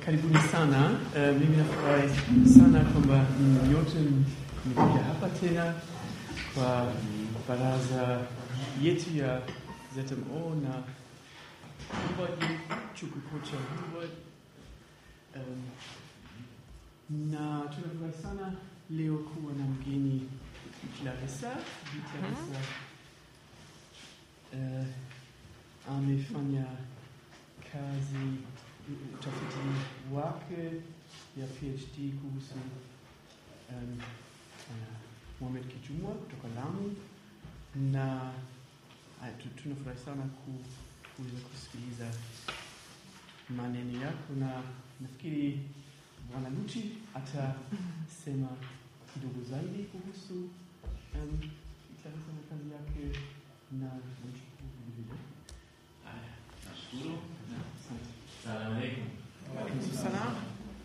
karibuni sana. Uh, mimi nafurahi sana kwamba nyote mmekuja hapa tena kwa baraza yetu ya ZMO na Humboldt, chuo kikuu cha Humboldt. Um, na tunafurahi sana leo kuwa na mgeni Clarissa. Bi Clarissa uh, amefanya kazi utafiti wake ya PhD kuhusu um, uh, Mohamed Kijumwa kutoka Lamu na uh, tu- tunafurahi sana ku- kuweza kusikiliza maneno yako, na nafikiri Bwana Luchi atasema kidogo zaidi kuhusu um, Clarissa na kazi yake na namshukuru vilevile. Haya, nashukuru. Asante. Salamu alaikum. Salam.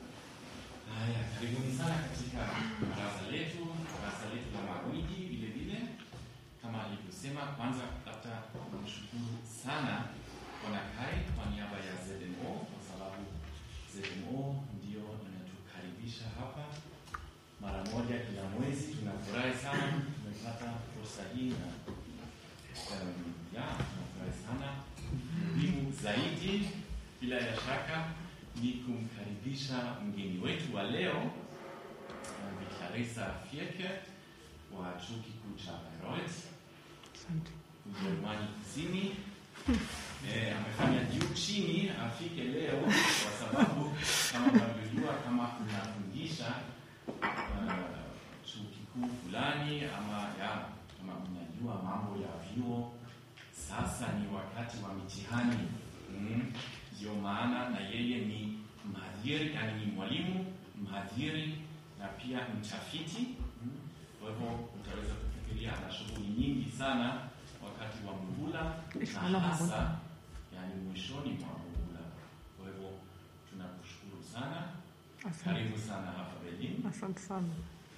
Haya, karibuni sana katika baraza letu, baraza letu la magwiji vile vile. Kama alivyosema, kwanza labda kumshukuru sana Bwana Kai kwa niaba ya ZMO kwa sababu ZMO ndio inatukaribisha hapa mara moja kila mwezi. Tunafurahi sana tumepata fursa hii na um, ya tunafurahi sana. Muhimu zaidi bila ya shaka ni kumkaribisha mgeni wetu wa leo uh, Bi Clarissa Fierke wa chuo kikuu cha Bayreuth Asante. Ujerumani Kusini. Eh, amefanya juu chini afike leo kwa sababu kama mnavyojua, kama unafundisha uh, chuo kikuu fulani ama ya kama mnajua mambo ya vyuo, sasa ni wakati wa mitihani mm. Ndio maana na yeye ni mhadhiri, yani ni mwalimu mhadhiri na pia mtafiti mm. Kwa hivyo utaweza kufikiria ana shughuli nyingi sana wakati wa muhula na hasa yani mwishoni mwa muhula. Kwa hivyo tunakushukuru sana, Asante, karibu sana hapa Berlin, asante sana.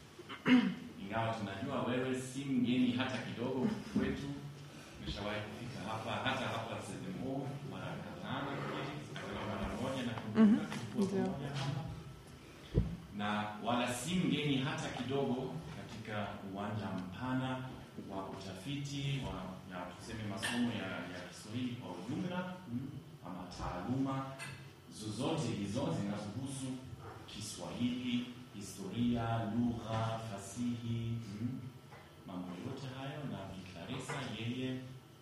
ingawa tunajua wewe si mgeni hata kidogo kwetu. Umeshawahi kufika hapa hata hapa ZMO mara kadhaa, nafikiri, kama mara moja na Mhm, tulikuwa ndio. pamoja hapa na wala si mgeni hata kidogo katika uwanja mpana wa utafiti wa ya tuseme masomo ya, ya Kiswahili kwa ujumla mm, ama taaluma zozote hizo zinazohusu Kiswahili, historia, lugha, fasihi mm, mambo yote hayo. Na Bi Clarissa yeye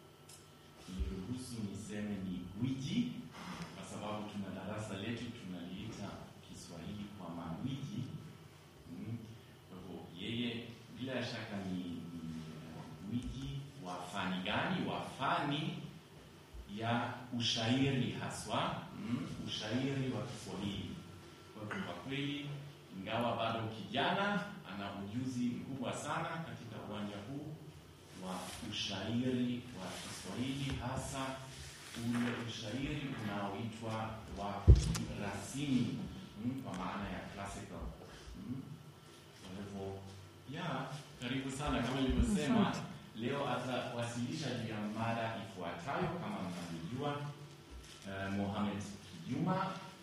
niruhusu niseme ni gwiji, kwa sababu tuna darasa letu tunaliita Kiswahili kwa magwiji mm. Kwa hivyo yeye bila shaka ni, ni uh, gwiji wa fani gani? Wa fani ya ushairi haswa mm, ushairi wa Kiswahili. Kwa hivyo kwa kweli, ingawa bado kijana, ana ujuzi mkubwa sana katika uwanja huu wa ushairi wa Kiswahili, hasa ule ushairi unaoitwa wa kirasimi mm, kwa maana ya classical mm. Kwa hivyo ya karibu sana, kama nilivyosema, leo atawasilisha juu ya mada ifuatayo kama mnavyojua. Uh, Mohamed Kijuma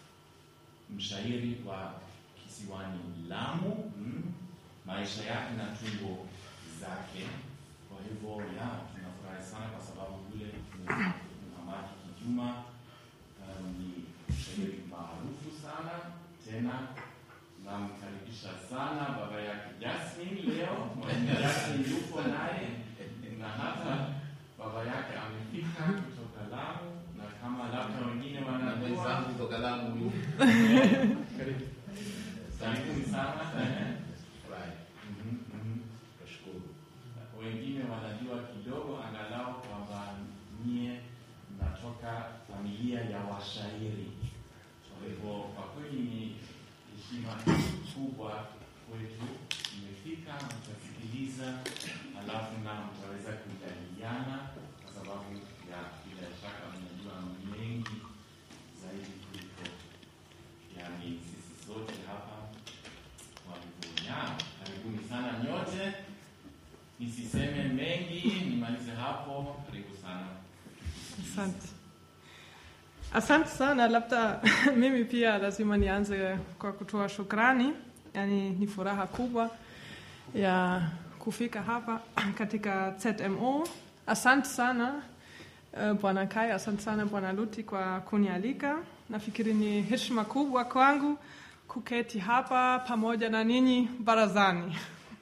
mshairi wa kisiwani Lamu mm, maisha yake na tungo zake. Kwa hivyo ya tunafurahi sana kwa sababu yule Muhammad Kijuma um, ni mshairi maarufu sana tena namkaribisha sana baba yake Jasmine leo. Mwalimu Jasmine yupo naye na hata baba yake amefika kutoka Lamu, na kama labda wengine na wanajua mwenzangu kutoka Lamu huyu. Karibu. karibuni sana. Furahi, Mhm, mhm. nashukuru. Wengine wanajua kidogo angalau kwamba nyie mnatoka familia ya washairi. Kwa hivyo kwa kweli ni heshima kubwa kwetu. Mmefika, mtasikiliza, halafu na mtaweza kujadiliana, kwa sababu ya bila shaka mnajua mengi zaidi kuliko yani sisi sote hapa. Kwa hivyo ya karibuni sana nyote, nisiseme mengi, nimalize hapo. Karibu sana. Asante. Asante sana, labda mimi pia lazima nianze kwa kutoa shukrani. Yani ni furaha kubwa ya kufika hapa katika ZMO. Asante sana uh, Bwana Kai, asante sana Bwana Luti kwa kunialika. Nafikiri ni heshima kubwa kwangu kuketi hapa pamoja na ninyi barazani.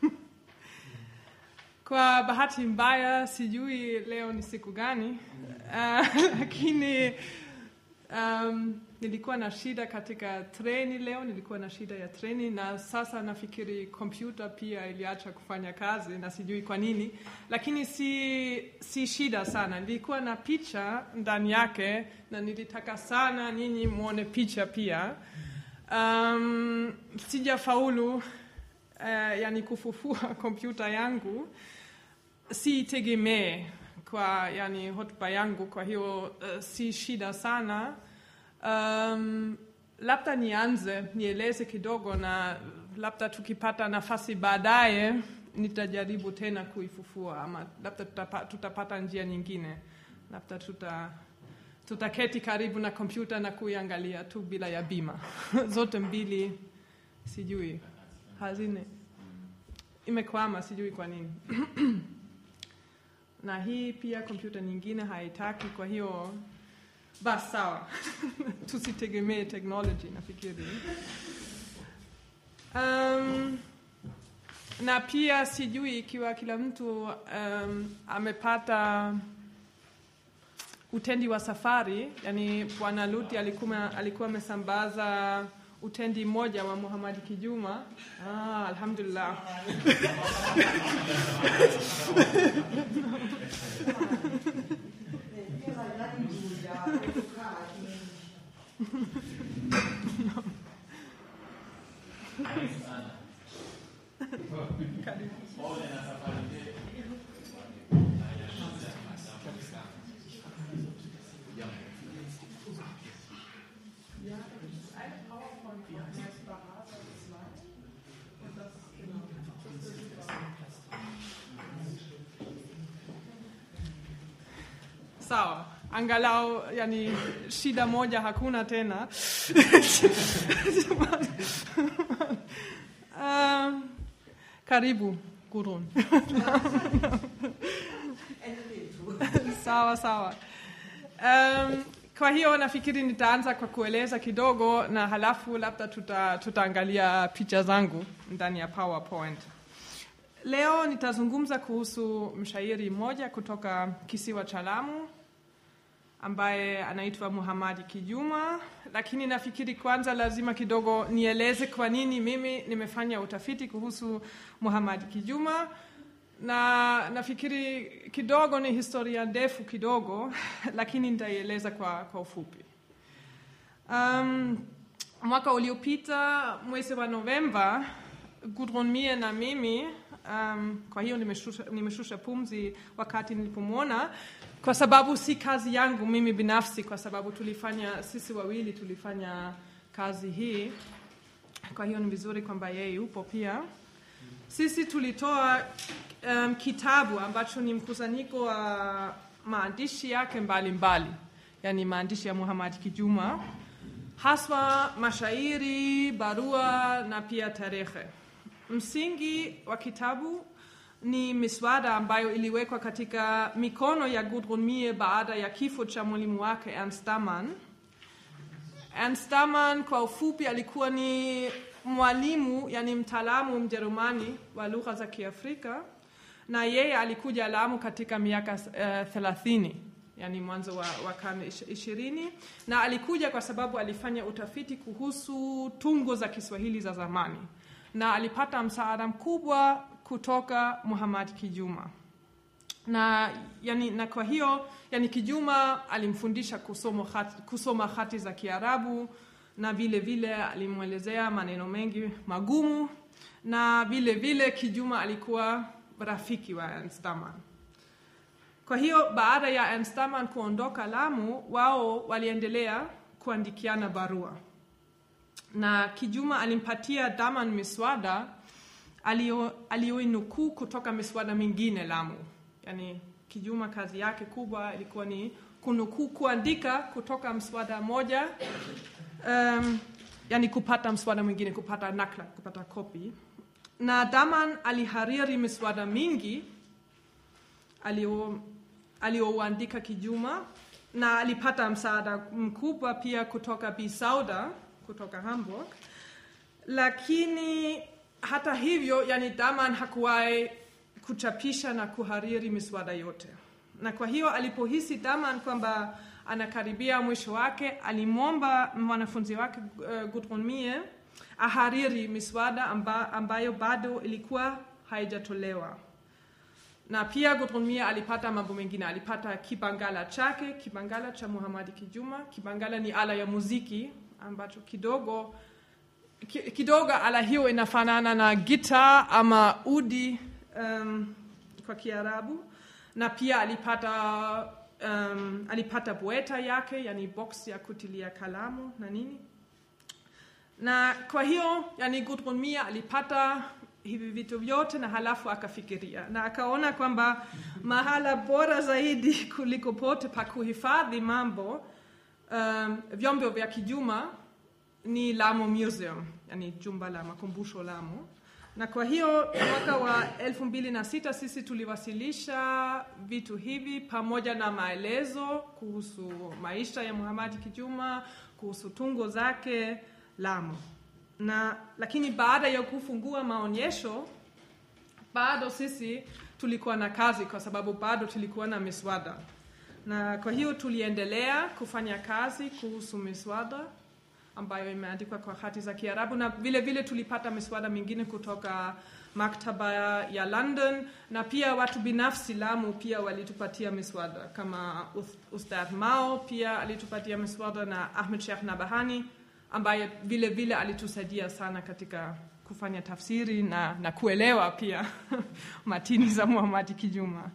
Kwa bahati mbaya sijui leo ni siku gani, uh, lakini um, nilikuwa na shida katika treni leo, nilikuwa na shida ya treni, na sasa nafikiri kompyuta pia iliacha kufanya kazi na sijui kwa nini, lakini si, si shida sana. Nilikuwa na picha ndani yake na nilitaka sana nyinyi mwone picha pia. Um, sijafaulu uh, yani kufufua kompyuta yangu siitegemee kwa yani hotuba yangu, kwa hiyo uh, si shida sana. Um, labda nianze nieleze kidogo, na labda tukipata nafasi baadaye nitajaribu tena kuifufua, ama labda tutapa, tutapata njia nyingine, labda tuta tutaketi karibu na kompyuta na kuiangalia tu bila ya bima zote mbili, sijui hazine imekwama, sijui kwa nini na hii pia kompyuta nyingine haitaki. Kwa hiyo basi sawa, tusitegemee technology nafikiri. Um, na pia sijui ikiwa kila mtu um, amepata utendi wa safari, yani Bwana Luti alikuwa alikuwa amesambaza utendi mmoja wa Muhamadi Kijuma. Ah, alhamdulillah. Sawa, angalau yani shida moja hakuna tena. um, karibu Gurun. sawa sawa. Um, kwa hiyo nafikiri nitaanza kwa kueleza kidogo na halafu labda tuta, tutaangalia picha zangu ndani ya PowerPoint. Leo nitazungumza kuhusu mshairi mmoja kutoka kisiwa cha Lamu ambaye anaitwa Muhamadi Kijuma, lakini nafikiri kwanza lazima kidogo nieleze kwa nini mimi nimefanya utafiti kuhusu Muhamadi Kijuma, na nafikiri kidogo ni historia ndefu kidogo, lakini nitaieleza kwa, kwa ufupi. Um, mwaka uliopita mwezi wa Novemba, Gudrun Mie na mimi um, kwa hiyo nimeshusha, nimeshusha pumzi wakati nilipomwona kwa sababu si kazi yangu mimi binafsi, kwa sababu tulifanya sisi wawili tulifanya kazi hii. Kwa hiyo ni vizuri kwamba yeye yupo pia. Sisi tulitoa um, kitabu ambacho ni mkusanyiko wa maandishi yake mbalimbali, yani maandishi ya Muhammad Kijuma, haswa mashairi, barua na pia tarehe. Msingi wa kitabu ni miswada ambayo iliwekwa katika mikono ya Gudrun Mie baada ya kifo cha mwalimu wake Ernst Daman. Ernst Daman kwa ufupi alikuwa ni mwalimu, yani mtaalamu Mjerumani wa lugha za Kiafrika, na yeye alikuja Lamu katika miaka thelathini uh, yani mwanzo wa, wa karne ishirini, na alikuja kwa sababu alifanya utafiti kuhusu tungo za Kiswahili za zamani na alipata msaada mkubwa kutoka Muhammad Kijuma na, yani, na kwa hiyo yani Kijuma alimfundisha kusoma hati, kusoma hati za Kiarabu na vile vile alimwelezea maneno mengi magumu na vile vile Kijuma alikuwa rafiki wa Ernst Daman. Kwa hiyo baada ya Ernst Daman kuondoka Lamu, wao waliendelea kuandikiana barua na Kijuma alimpatia Daman miswada aliyoinukuu kutoka miswada mingine Lamu. Yani Kijuma kazi yake kubwa ilikuwa ni kunukuu kuandika kutoka mswada moja um, yani kupata mswada mwingine kupata nakla kupata kopi na daman alihariri miswada mingi alio- alioandika kijuma na alipata msaada mkubwa pia kutoka Bi Sauda kutoka Hamburg, lakini hata hivyo, yani Daman hakuwahi kuchapisha na kuhariri miswada yote, na kwa hiyo alipohisi Daman kwamba anakaribia mwisho wake, alimwomba mwanafunzi wake uh, Gudrun Mie ahariri miswada amba, ambayo bado ilikuwa haijatolewa na pia Gudrun Mie alipata mambo mengine, alipata kibangala chake, kibangala cha Muhamadi Kijuma. Kibangala ni ala ya muziki ambacho kidogo ki, kidogo ala hiyo inafanana na gita ama udi um, kwa Kiarabu, na pia alipata um, alipata bweta yake, yani box ya kutilia kalamu na nini na kwa hiyo yani Gudrun Mie alipata hivi vitu vyote na halafu akafikiria na akaona kwamba mahala bora zaidi kuliko pote pa kuhifadhi mambo um, vyombo vya kijuma ni Lamu Museum, yani jumba la makumbusho Lamu. Na kwa hiyo mwaka wa elfu mbili na sita sisi tuliwasilisha vitu hivi pamoja na maelezo kuhusu maisha ya Muhamadi Kijuma, kuhusu tungo zake Lamu na lakini baada ya kufungua maonyesho bado sisi tulikuwa na kazi, kwa sababu bado tulikuwa na miswada, na kwa hiyo tuliendelea kufanya kazi kuhusu miswada ambayo imeandikwa kwa hati za Kiarabu, na vile vile tulipata miswada mingine kutoka maktaba ya London, na pia watu binafsi Lamu pia walitupatia miswada kama Ustadh Mao pia alitupatia miswada na Ahmed Sheikh Nabahani ambaye vile vile alitusaidia sana katika kufanya tafsiri na, na kuelewa pia matini za Muhamadi Kijuma.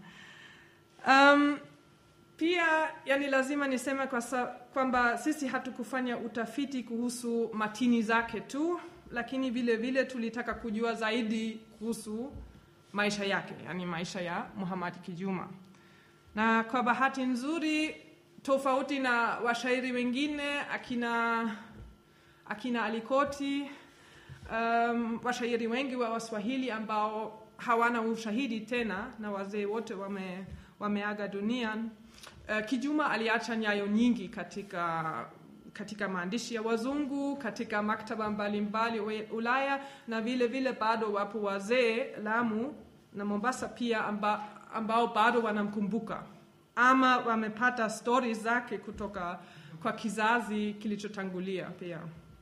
Um, pia yani lazima niseme kwa sa, kwamba sisi hatukufanya utafiti kuhusu matini zake tu, lakini vile vile tulitaka kujua zaidi kuhusu maisha yake, yani maisha ya Muhamadi Kijuma, na kwa bahati nzuri, tofauti na washairi wengine akina akina Alikoti, um, washairi wengi wa Waswahili ambao hawana ushahidi tena na wazee wote wame, wameaga dunia. Uh, Kijuma aliacha nyayo nyingi katika katika maandishi ya wazungu katika maktaba mbalimbali mbali Ulaya, na vile vile bado wapo wazee Lamu na Mombasa pia amba, ambao bado wanamkumbuka ama wamepata stori zake kutoka kwa kizazi kilichotangulia pia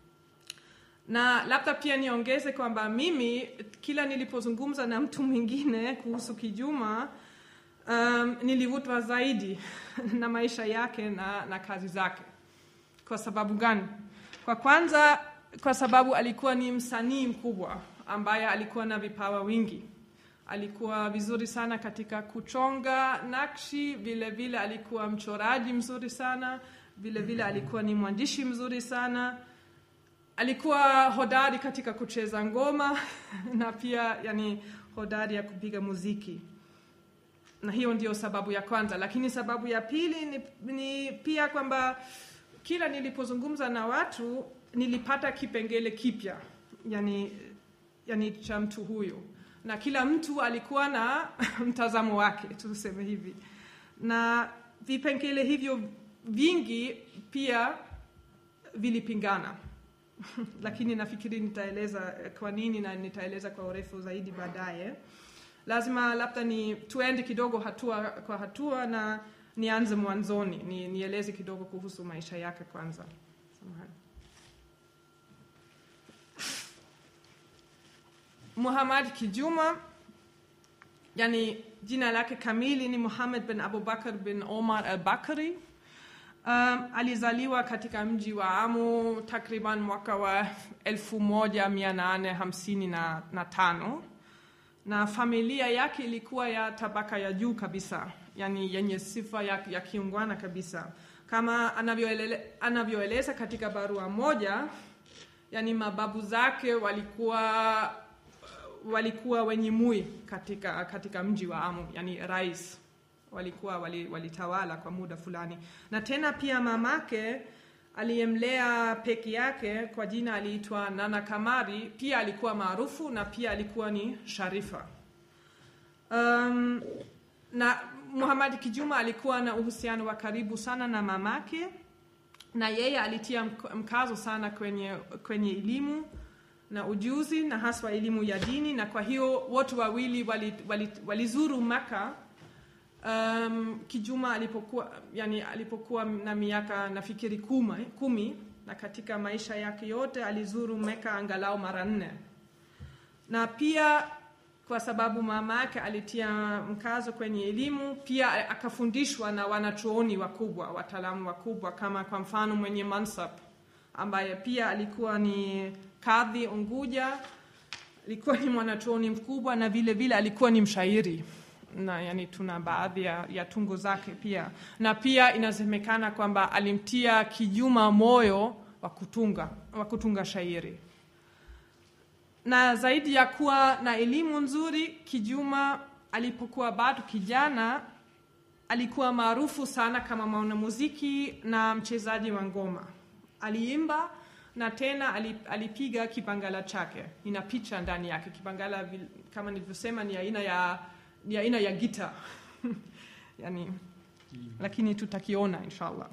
na labda pia niongeze kwamba mimi kila nilipozungumza na mtu mwingine kuhusu Kijuma um, nilivutwa zaidi na maisha yake na, na kazi zake. Kwa sababu gani? Kwa kwanza, kwa sababu alikuwa ni msanii mkubwa ambaye alikuwa na vipawa wingi. Alikuwa vizuri sana katika kuchonga nakshi, vile vile alikuwa mchoraji mzuri sana, vile vile alikuwa ni mwandishi mzuri sana alikuwa hodari katika kucheza ngoma na pia yani hodari ya kupiga muziki, na hiyo ndio sababu ya kwanza. Lakini sababu ya pili ni, ni pia kwamba kila nilipozungumza na watu nilipata kipengele kipya yani, yani cha mtu huyo, na kila mtu alikuwa na mtazamo wake, tuseme hivi, na vipengele hivyo vingi pia vilipingana lakini nafikiri nitaeleza kwa nini na nitaeleza kwa urefu zaidi baadaye. Lazima labda ni tuende kidogo hatua kwa hatua na nianze mwanzoni, ni, nieleze kidogo kuhusu maisha yake kwanza. Samahani. Muhammad Kijuma, yani jina lake kamili ni Muhammad bin Abubakar bin Omar al-Bakri. Um, alizaliwa katika mji wa Amu takriban mwaka wa 1855 na familia yake ilikuwa ya tabaka ya juu kabisa, yani yenye sifa ya, ya kiungwana kabisa, kama anavyoeleza anavyoele, katika barua moja, yani mababu zake walikuwa walikuwa wenye mui katika, katika mji wa Amu, yani rais walikuwa wali- walitawala kwa muda fulani, na tena pia mamake aliyemlea peke yake kwa jina aliitwa Nana Kamari, pia alikuwa maarufu na pia alikuwa ni sharifa. Um, na Muhammad Kijuma alikuwa na uhusiano wa karibu sana na mamake, na yeye alitia mk- mkazo sana kwenye, kwenye elimu na ujuzi na haswa elimu ya dini, na kwa hiyo wote wawili walizuru wali, wali walizuru Maka um, Kijuma alipokuwa, yani alipokuwa na miaka nafikiri kuma, kumi na katika maisha yake yote alizuru Meka angalau mara nne na pia kwa sababu mama yake alitia mkazo kwenye elimu, pia akafundishwa na wanachuoni wakubwa, wataalamu wakubwa, kama kwa mfano mwenye Mansab ambaye pia alikuwa ni kadhi Unguja, alikuwa ni mwanachuoni mkubwa na vile vile alikuwa ni mshairi na yani tuna baadhi ya, ya tungo zake pia, na pia inasemekana kwamba alimtia Kijuma moyo wa kutunga wa kutunga shairi na zaidi ya kuwa na elimu nzuri, Kijuma alipokuwa bado kijana alikuwa maarufu sana kama mwanamuziki na mchezaji wa ngoma. Aliimba na tena ali- alipiga kibangala chake, ina picha ndani yake. Kibangala vil- kama nilivyosema ni aina ya ni aina ya gita yani, lakini tutakiona inshallah.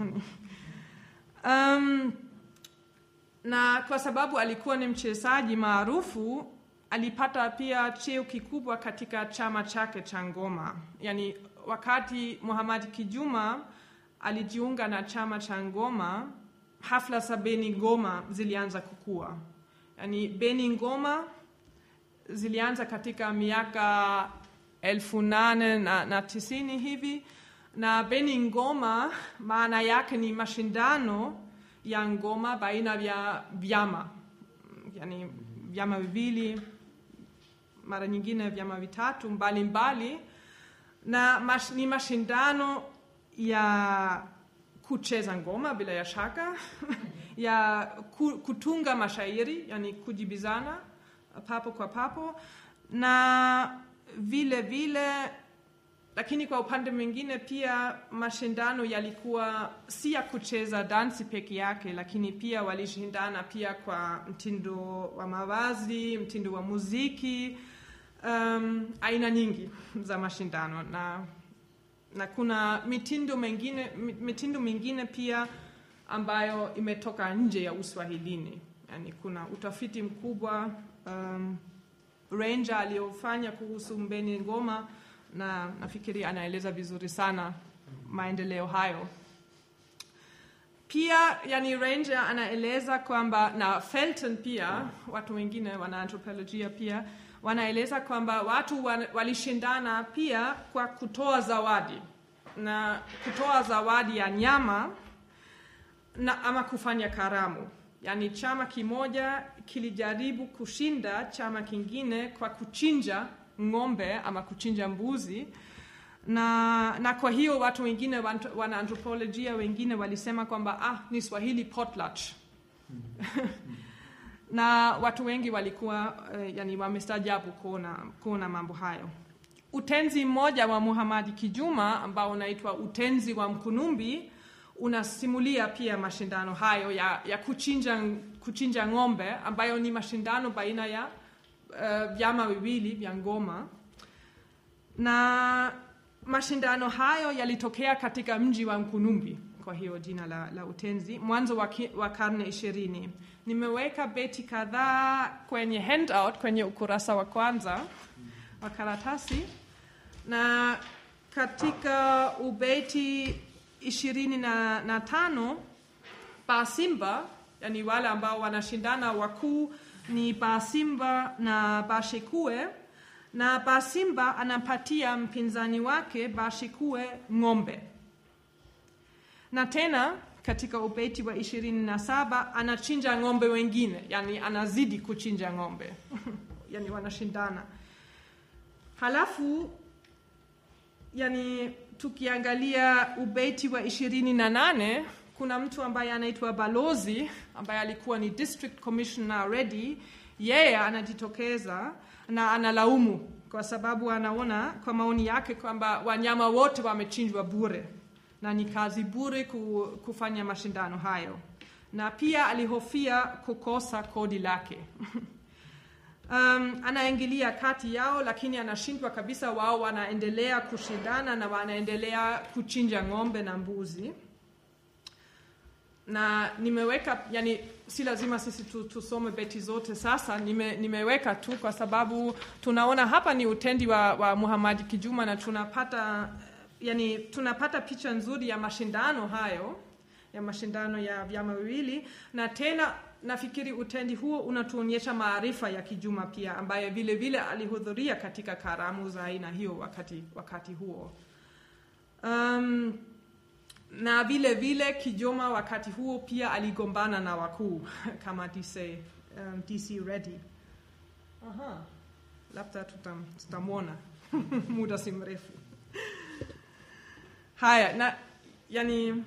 um, na kwa sababu alikuwa ni mchezaji maarufu alipata pia cheo kikubwa katika chama chake cha ngoma. Yani, wakati Muhammad Kijuma alijiunga na chama cha ngoma, hafla za Beni Ngoma zilianza kukua. Yani, Beni Ngoma zilianza katika miaka elfu nane na, na tisini hivi, na Beni Ngoma maana yake ni mashindano ya ngoma baina ya vyama, yani vyama viwili, mara nyingine vyama vitatu mbalimbali mbali. Na mash, ni mashindano ya kucheza ngoma bila ya shaka ya ku, kutunga mashairi, yani kujibizana papo kwa papo na vile vile lakini kwa upande mwingine pia mashindano yalikuwa si ya kucheza dansi peke yake, lakini pia walishindana pia kwa mtindo wa mavazi, mtindo wa muziki, um, aina nyingi za mashindano na, na kuna mitindo mengine, mitindo mingine pia ambayo imetoka nje ya Uswahilini. Yani kuna utafiti mkubwa um, Ranger aliyofanya kuhusu Mbeni Ngoma na nafikiri anaeleza vizuri sana maendeleo hayo. Pia yani Ranger anaeleza kwamba na Felton pia, watu wengine wana anthropolojia pia wanaeleza kwamba watu walishindana pia kwa kutoa zawadi na kutoa zawadi ya nyama na ama kufanya karamu. Yani chama kimoja kilijaribu kushinda chama kingine kwa kuchinja ng'ombe ama kuchinja mbuzi na, na kwa hiyo watu wengine wana anthropolojia wengine walisema kwamba ah, ni Swahili potlatch na watu wengi walikuwa uh, yani wamestajabu kuona, kuona mambo hayo. Utenzi mmoja wa Muhamadi Kijuma ambao unaitwa Utenzi wa Mkunumbi unasimulia pia mashindano hayo ya, ya kuchinja, kuchinja ng'ombe ambayo ni mashindano baina ya vyama uh, viwili vya ngoma na mashindano hayo yalitokea katika mji wa Mkunumbi, kwa hiyo jina la, la utenzi, mwanzo wa, wa karne ishirini. Nimeweka beti kadhaa kwenye handout kwenye ukurasa wa kwanza wa karatasi, na katika ubeti ishirini na, na tano Basimba, yani wale ambao wanashindana wakuu ni Basimba na Bashikue, na Basimba anampatia mpinzani wake Bashikue ng'ombe, na tena katika ubeti wa ishirini na saba anachinja ng'ombe wengine, yani anazidi kuchinja ng'ombe yani wanashindana. Halafu yani tukiangalia ubeti wa ishirini na nane kuna mtu ambaye anaitwa Balozi ambaye alikuwa ni district commissioner ready. Yeye yeah, anajitokeza na analaumu kwa sababu anaona kwa maoni yake kwamba wanyama wote wamechinjwa bure na ni kazi bure ku, kufanya mashindano hayo, na pia alihofia kukosa kodi lake. Um, anaingilia kati yao, lakini anashindwa kabisa. Wao wanaendelea kushindana na wanaendelea kuchinja ng'ombe na mbuzi na nimeweka yani, si lazima sisi tu, tusome beti zote sasa. Nime, nimeweka tu kwa sababu tunaona hapa ni utendi wa, wa Muhammad Kijuma na tunapata yani, tunapata picha nzuri ya mashindano hayo ya mashindano ya vyama viwili, na tena nafikiri utendi huo unatuonyesha maarifa ya Kijuma pia, ambaye vile vile alihudhuria katika karamu za aina hiyo wakati, wakati huo um, na vile vile Kijuma wakati huo pia aligombana na wakuu kama DC, um, DC Reddy. Aha, labda tutam, tutamwona muda si mrefu. Haya, na yani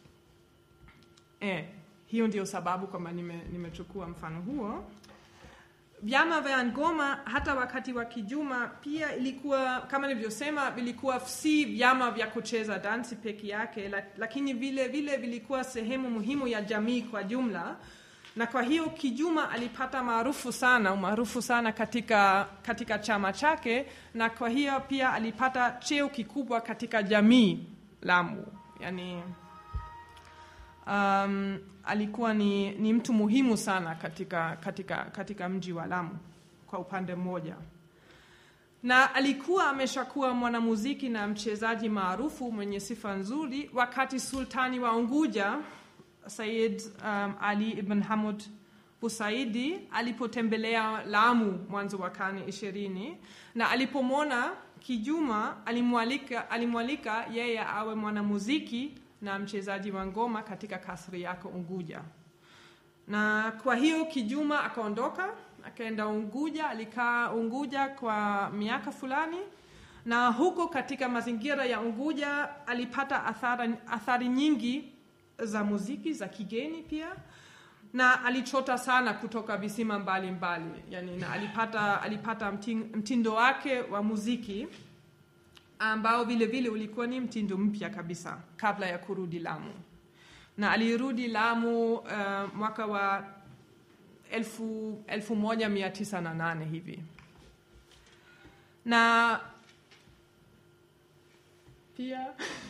eh, hiyo ndio sababu kwamba nimechukua nime mfano huo. Vyama vya ngoma hata wakati wa Kijuma pia ilikuwa kama nilivyosema, vilikuwa si vyama vya kucheza dansi peke yake, lakini vile vile vilikuwa sehemu muhimu ya jamii kwa jumla, na kwa hiyo Kijuma alipata maarufu sana umaarufu sana katika, katika chama chake, na kwa hiyo pia alipata cheo kikubwa katika jamii Lamu, yani um, alikuwa ni, ni mtu muhimu sana katika, katika, katika mji wa Lamu kwa upande mmoja, na alikuwa ameshakuwa mwanamuziki na mchezaji maarufu mwenye sifa nzuri wakati sultani wa Unguja Said um, Ali ibn Hamud Busaidi alipotembelea Lamu mwanzo wa karne ishirini na alipomwona Kijuma alimwalika, alimwalika yeye awe mwanamuziki na mchezaji wa ngoma katika kasri yake Unguja. Na kwa hiyo Kijuma akaondoka akaenda Unguja, alikaa Unguja kwa miaka fulani, na huko katika mazingira ya Unguja alipata athari, athari nyingi za muziki za kigeni pia na alichota sana kutoka visima mbalimbali mbali. Yani, na alipata, alipata mtindo wake wa muziki ambao vile vile ulikuwa ni mtindo mpya kabisa kabla ya kurudi Lamu, na alirudi Lamu uh, mwaka wa elfu, elfu moja mia tisa na nane hivi na pia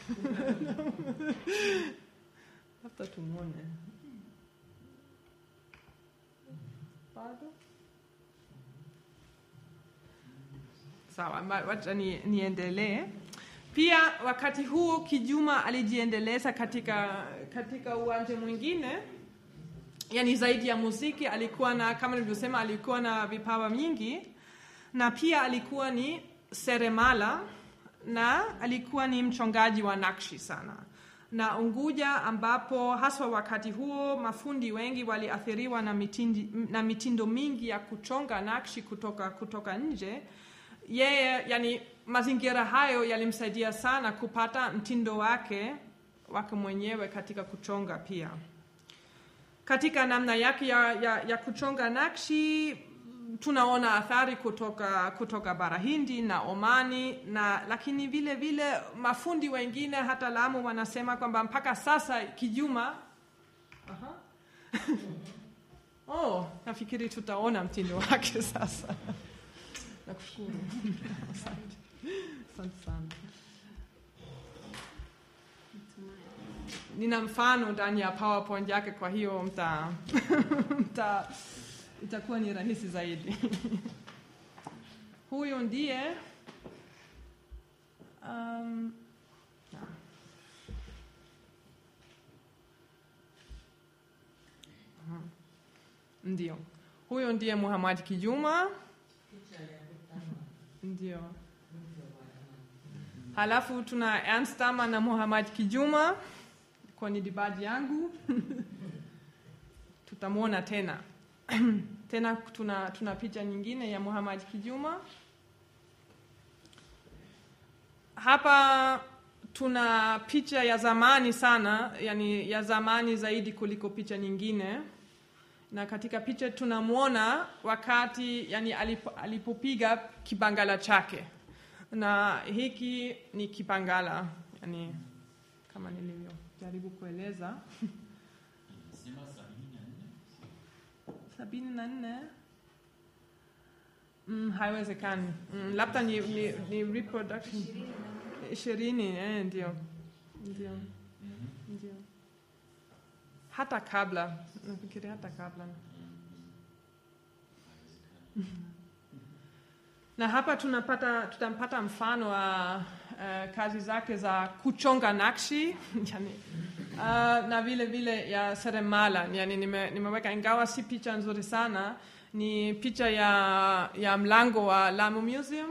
labda tumwone bado sawa, wacha ni, niendelee. Pia wakati huo Kijuma alijiendeleza katika, katika uwanja mwingine, yani zaidi ya muziki. Alikuwa na kama nilivyosema, alikuwa na vipawa mingi, na pia alikuwa ni seremala na alikuwa ni mchongaji wa nakshi sana na Unguja ambapo haswa wakati huo mafundi wengi waliathiriwa na, mitindi, na mitindo mingi ya kuchonga nakshi kutoka, kutoka nje. Yeye yani, mazingira hayo yalimsaidia sana kupata mtindo wake wake mwenyewe katika kuchonga. Pia katika namna yake ya, ya, ya kuchonga nakshi tunaona athari kutoka, kutoka bara Hindi na Omani na lakini vile vile mafundi wengine hata Lamu wanasema kwamba mpaka sasa Kijuma Aha. Oh, nafikiri tutaona mtindo wake sasa. Nakushukuru. Asante. Asante sana. Nina mfano ndani ya PowerPoint yake, kwa hiyo mta, mta itakuwa ni rahisi zaidi. Huyu ndiye um, ndio huyo ndiye Muhammad Kijuma, ndio. Halafu tuna Ernst Dama na Muhammad Kijuma kwenye dibaji yangu tutamwona tena tena tuna, tuna picha nyingine ya Muhammad Kijuma hapa. Tuna picha ya zamani sana, yani ya zamani zaidi kuliko picha nyingine. na katika picha tunamwona wakati yani alipo, alipopiga kibangala chake, na hiki ni kibangala yani kama nilivyojaribu kueleza Inasema sabini na nne. sabini na nne mm, haiwezekani mm, labda ni, ni, ni reproduction ishirini eh, ndio ndio ndio hata kabla nafikiri hata kabla na hapa tunapata tutampata mfano wa uh, kazi zake za kuchonga nakshi yani, uh, na vile vile ya seremala yani nime, nimeweka ingawa si picha nzuri sana ni picha ya, ya mlango wa Lamu Museum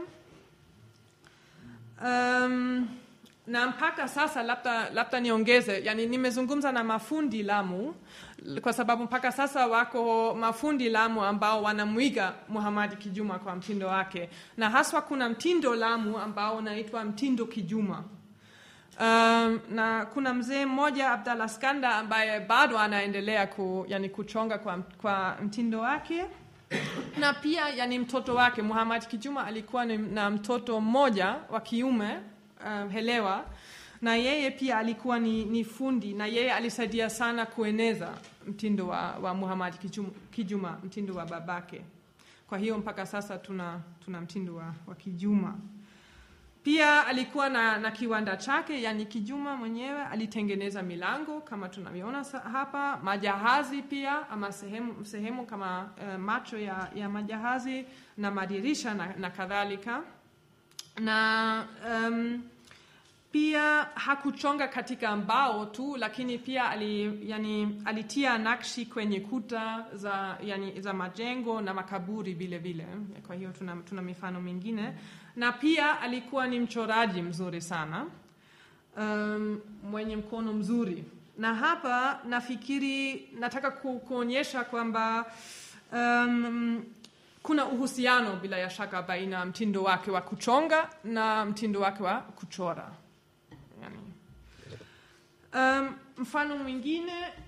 um, na mpaka sasa labda, labda niongeze yani nimezungumza na mafundi Lamu kwa sababu mpaka sasa wako mafundi Lamu ambao wanamwiga Muhamadi Kijuma kwa mtindo wake, na haswa kuna mtindo Lamu ambao unaitwa mtindo Kijuma. Um, na kuna mzee mmoja Abdallah Skanda ambaye bado anaendelea ku, yani kuchonga kwa, kwa mtindo wake na pia yani mtoto wake Muhammad Kijuma alikuwa ni, na mtoto mmoja wa kiume um, Helewa na yeye pia alikuwa ni, ni fundi na yeye alisaidia sana kueneza mtindo wa, wa Muhammad Kijuma, Kijuma, mtindo wa babake. Kwa hiyo mpaka sasa tuna, tuna mtindo wa, wa Kijuma. Pia alikuwa na, na kiwanda chake, yani Kijuma mwenyewe alitengeneza milango kama tunavyoona sa- hapa, majahazi pia ama sehemu, sehemu kama uh, macho ya, ya majahazi na madirisha na, na kadhalika na um, pia hakuchonga katika mbao tu, lakini pia ali, yani, alitia nakshi kwenye kuta za, yani, za majengo na makaburi vile vile. Kwa hiyo tuna, tuna mifano mingine, na pia alikuwa ni mchoraji mzuri sana um, mwenye mkono mzuri, na hapa nafikiri nataka ku, kuonyesha kwamba um, kuna uhusiano bila ya shaka baina ya mtindo wake wa kuchonga na mtindo wake wa kuchora yani. Um, mfano mwingine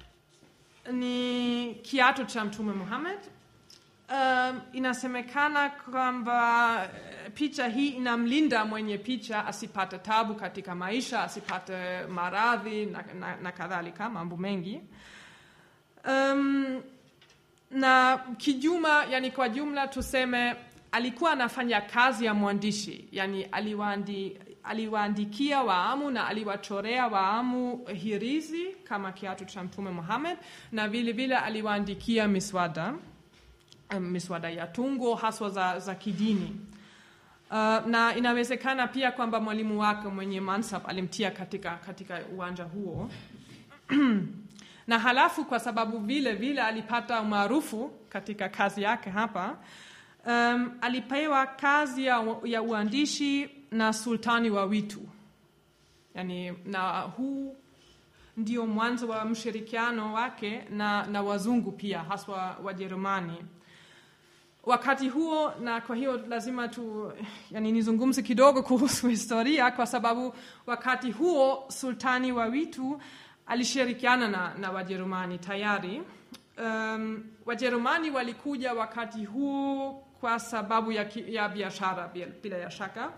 ni kiatu cha Mtume Muhammad. Um, inasemekana kwamba eh, picha hii inamlinda mwenye picha asipate tabu katika maisha, asipate maradhi na, na, na kadhalika, mambo mengi um, na Kijuma, yani kwa jumla tuseme, alikuwa anafanya kazi ya mwandishi, yani aliwaandi, aliwaandikia Waamu na aliwachorea Waamu hirizi kama kiatu cha Mtume Muhammad, na vile vile aliwaandikia miswada um, miswada ya tungo haswa za, za kidini. Uh, na inawezekana pia kwamba mwalimu wake mwenye mansab alimtia katika, katika uwanja huo na halafu kwa sababu vile vile alipata umaarufu katika kazi yake hapa um, alipewa kazi ya, ya uandishi na sultani wa Witu yani, na huu ndio mwanzo wa mshirikiano wake na, na wazungu pia haswa Wajerumani wakati huo, na kwa hiyo lazima tu yani, nizungumze kidogo kuhusu historia, kwa sababu wakati huo sultani wa Witu alishirikiana na, na Wajerumani tayari. Um, Wajerumani walikuja wakati huo kwa sababu ya, ki- ya biashara bila- bila ya shaka,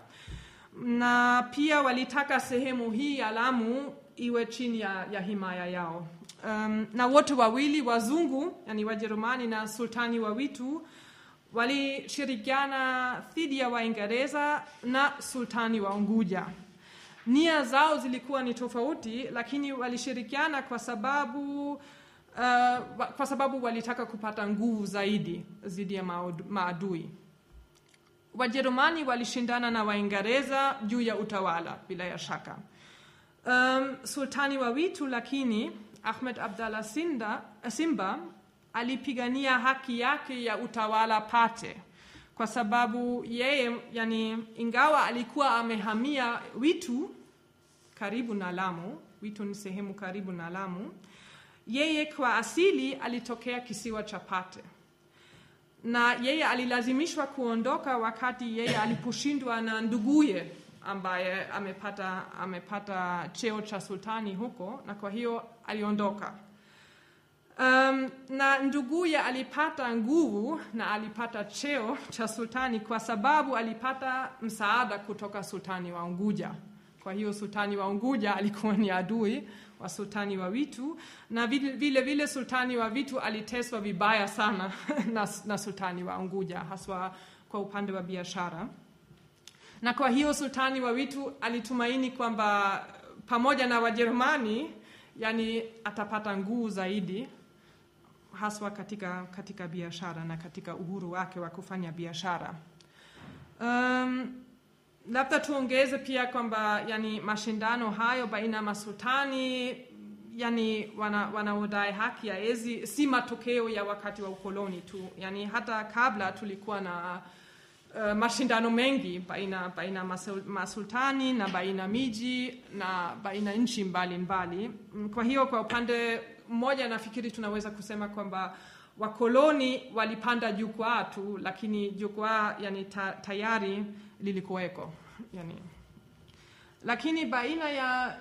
na pia walitaka sehemu hii ya Lamu iwe chini ya, ya himaya yao. Um, na wote wawili wazungu, yani Wajerumani na sultani wa Witu walishirikiana dhidi ya Waingereza na sultani wa Unguja nia zao zilikuwa ni tofauti, lakini walishirikiana kwa sababu uh, wa- kwa sababu walitaka kupata nguvu zaidi dhidi ya maud- maadui. Wajerumani walishindana na Waingereza juu ya utawala bila ya shaka. Um, sultani wa Witu lakini Ahmed Abdallah Sinda, Simba alipigania haki yake ya utawala Pate kwa sababu yeye yani, ingawa alikuwa amehamia Witu karibu na Lamu, Witu ni sehemu karibu na Lamu, yeye kwa asili alitokea kisiwa cha Pate na yeye alilazimishwa kuondoka wakati yeye aliposhindwa na nduguye ambaye amepata, amepata cheo cha sultani huko, na kwa hiyo aliondoka. Um, na nduguye alipata nguvu na alipata cheo cha sultani kwa sababu alipata msaada kutoka sultani wa Unguja. Kwa hiyo sultani wa Unguja alikuwa ni adui wa sultani wa Witu, na vile vile, vile sultani wa Witu aliteswa vibaya sana na, na sultani wa Unguja, haswa kwa upande wa biashara. Na kwa hiyo sultani wa Witu alitumaini kwamba pamoja na Wajerumani, yani atapata nguvu zaidi haswa katika, katika biashara na katika uhuru wake wa kufanya biashara. Um, labda tuongeze pia kwamba yani mashindano hayo baina ya masultani yani wanaodai wana haki ya ezi si matokeo ya wakati wa ukoloni tu, yani hata kabla tulikuwa na uh, mashindano mengi baina baina masul, masultani na baina miji na baina nchi mbalimbali. Kwa hiyo kwa upande mmoja nafikiri tunaweza kusema kwamba wakoloni walipanda jukwaa tu, lakini jukwaa yani ta, tayari lilikuweko yani. Lakini baina ya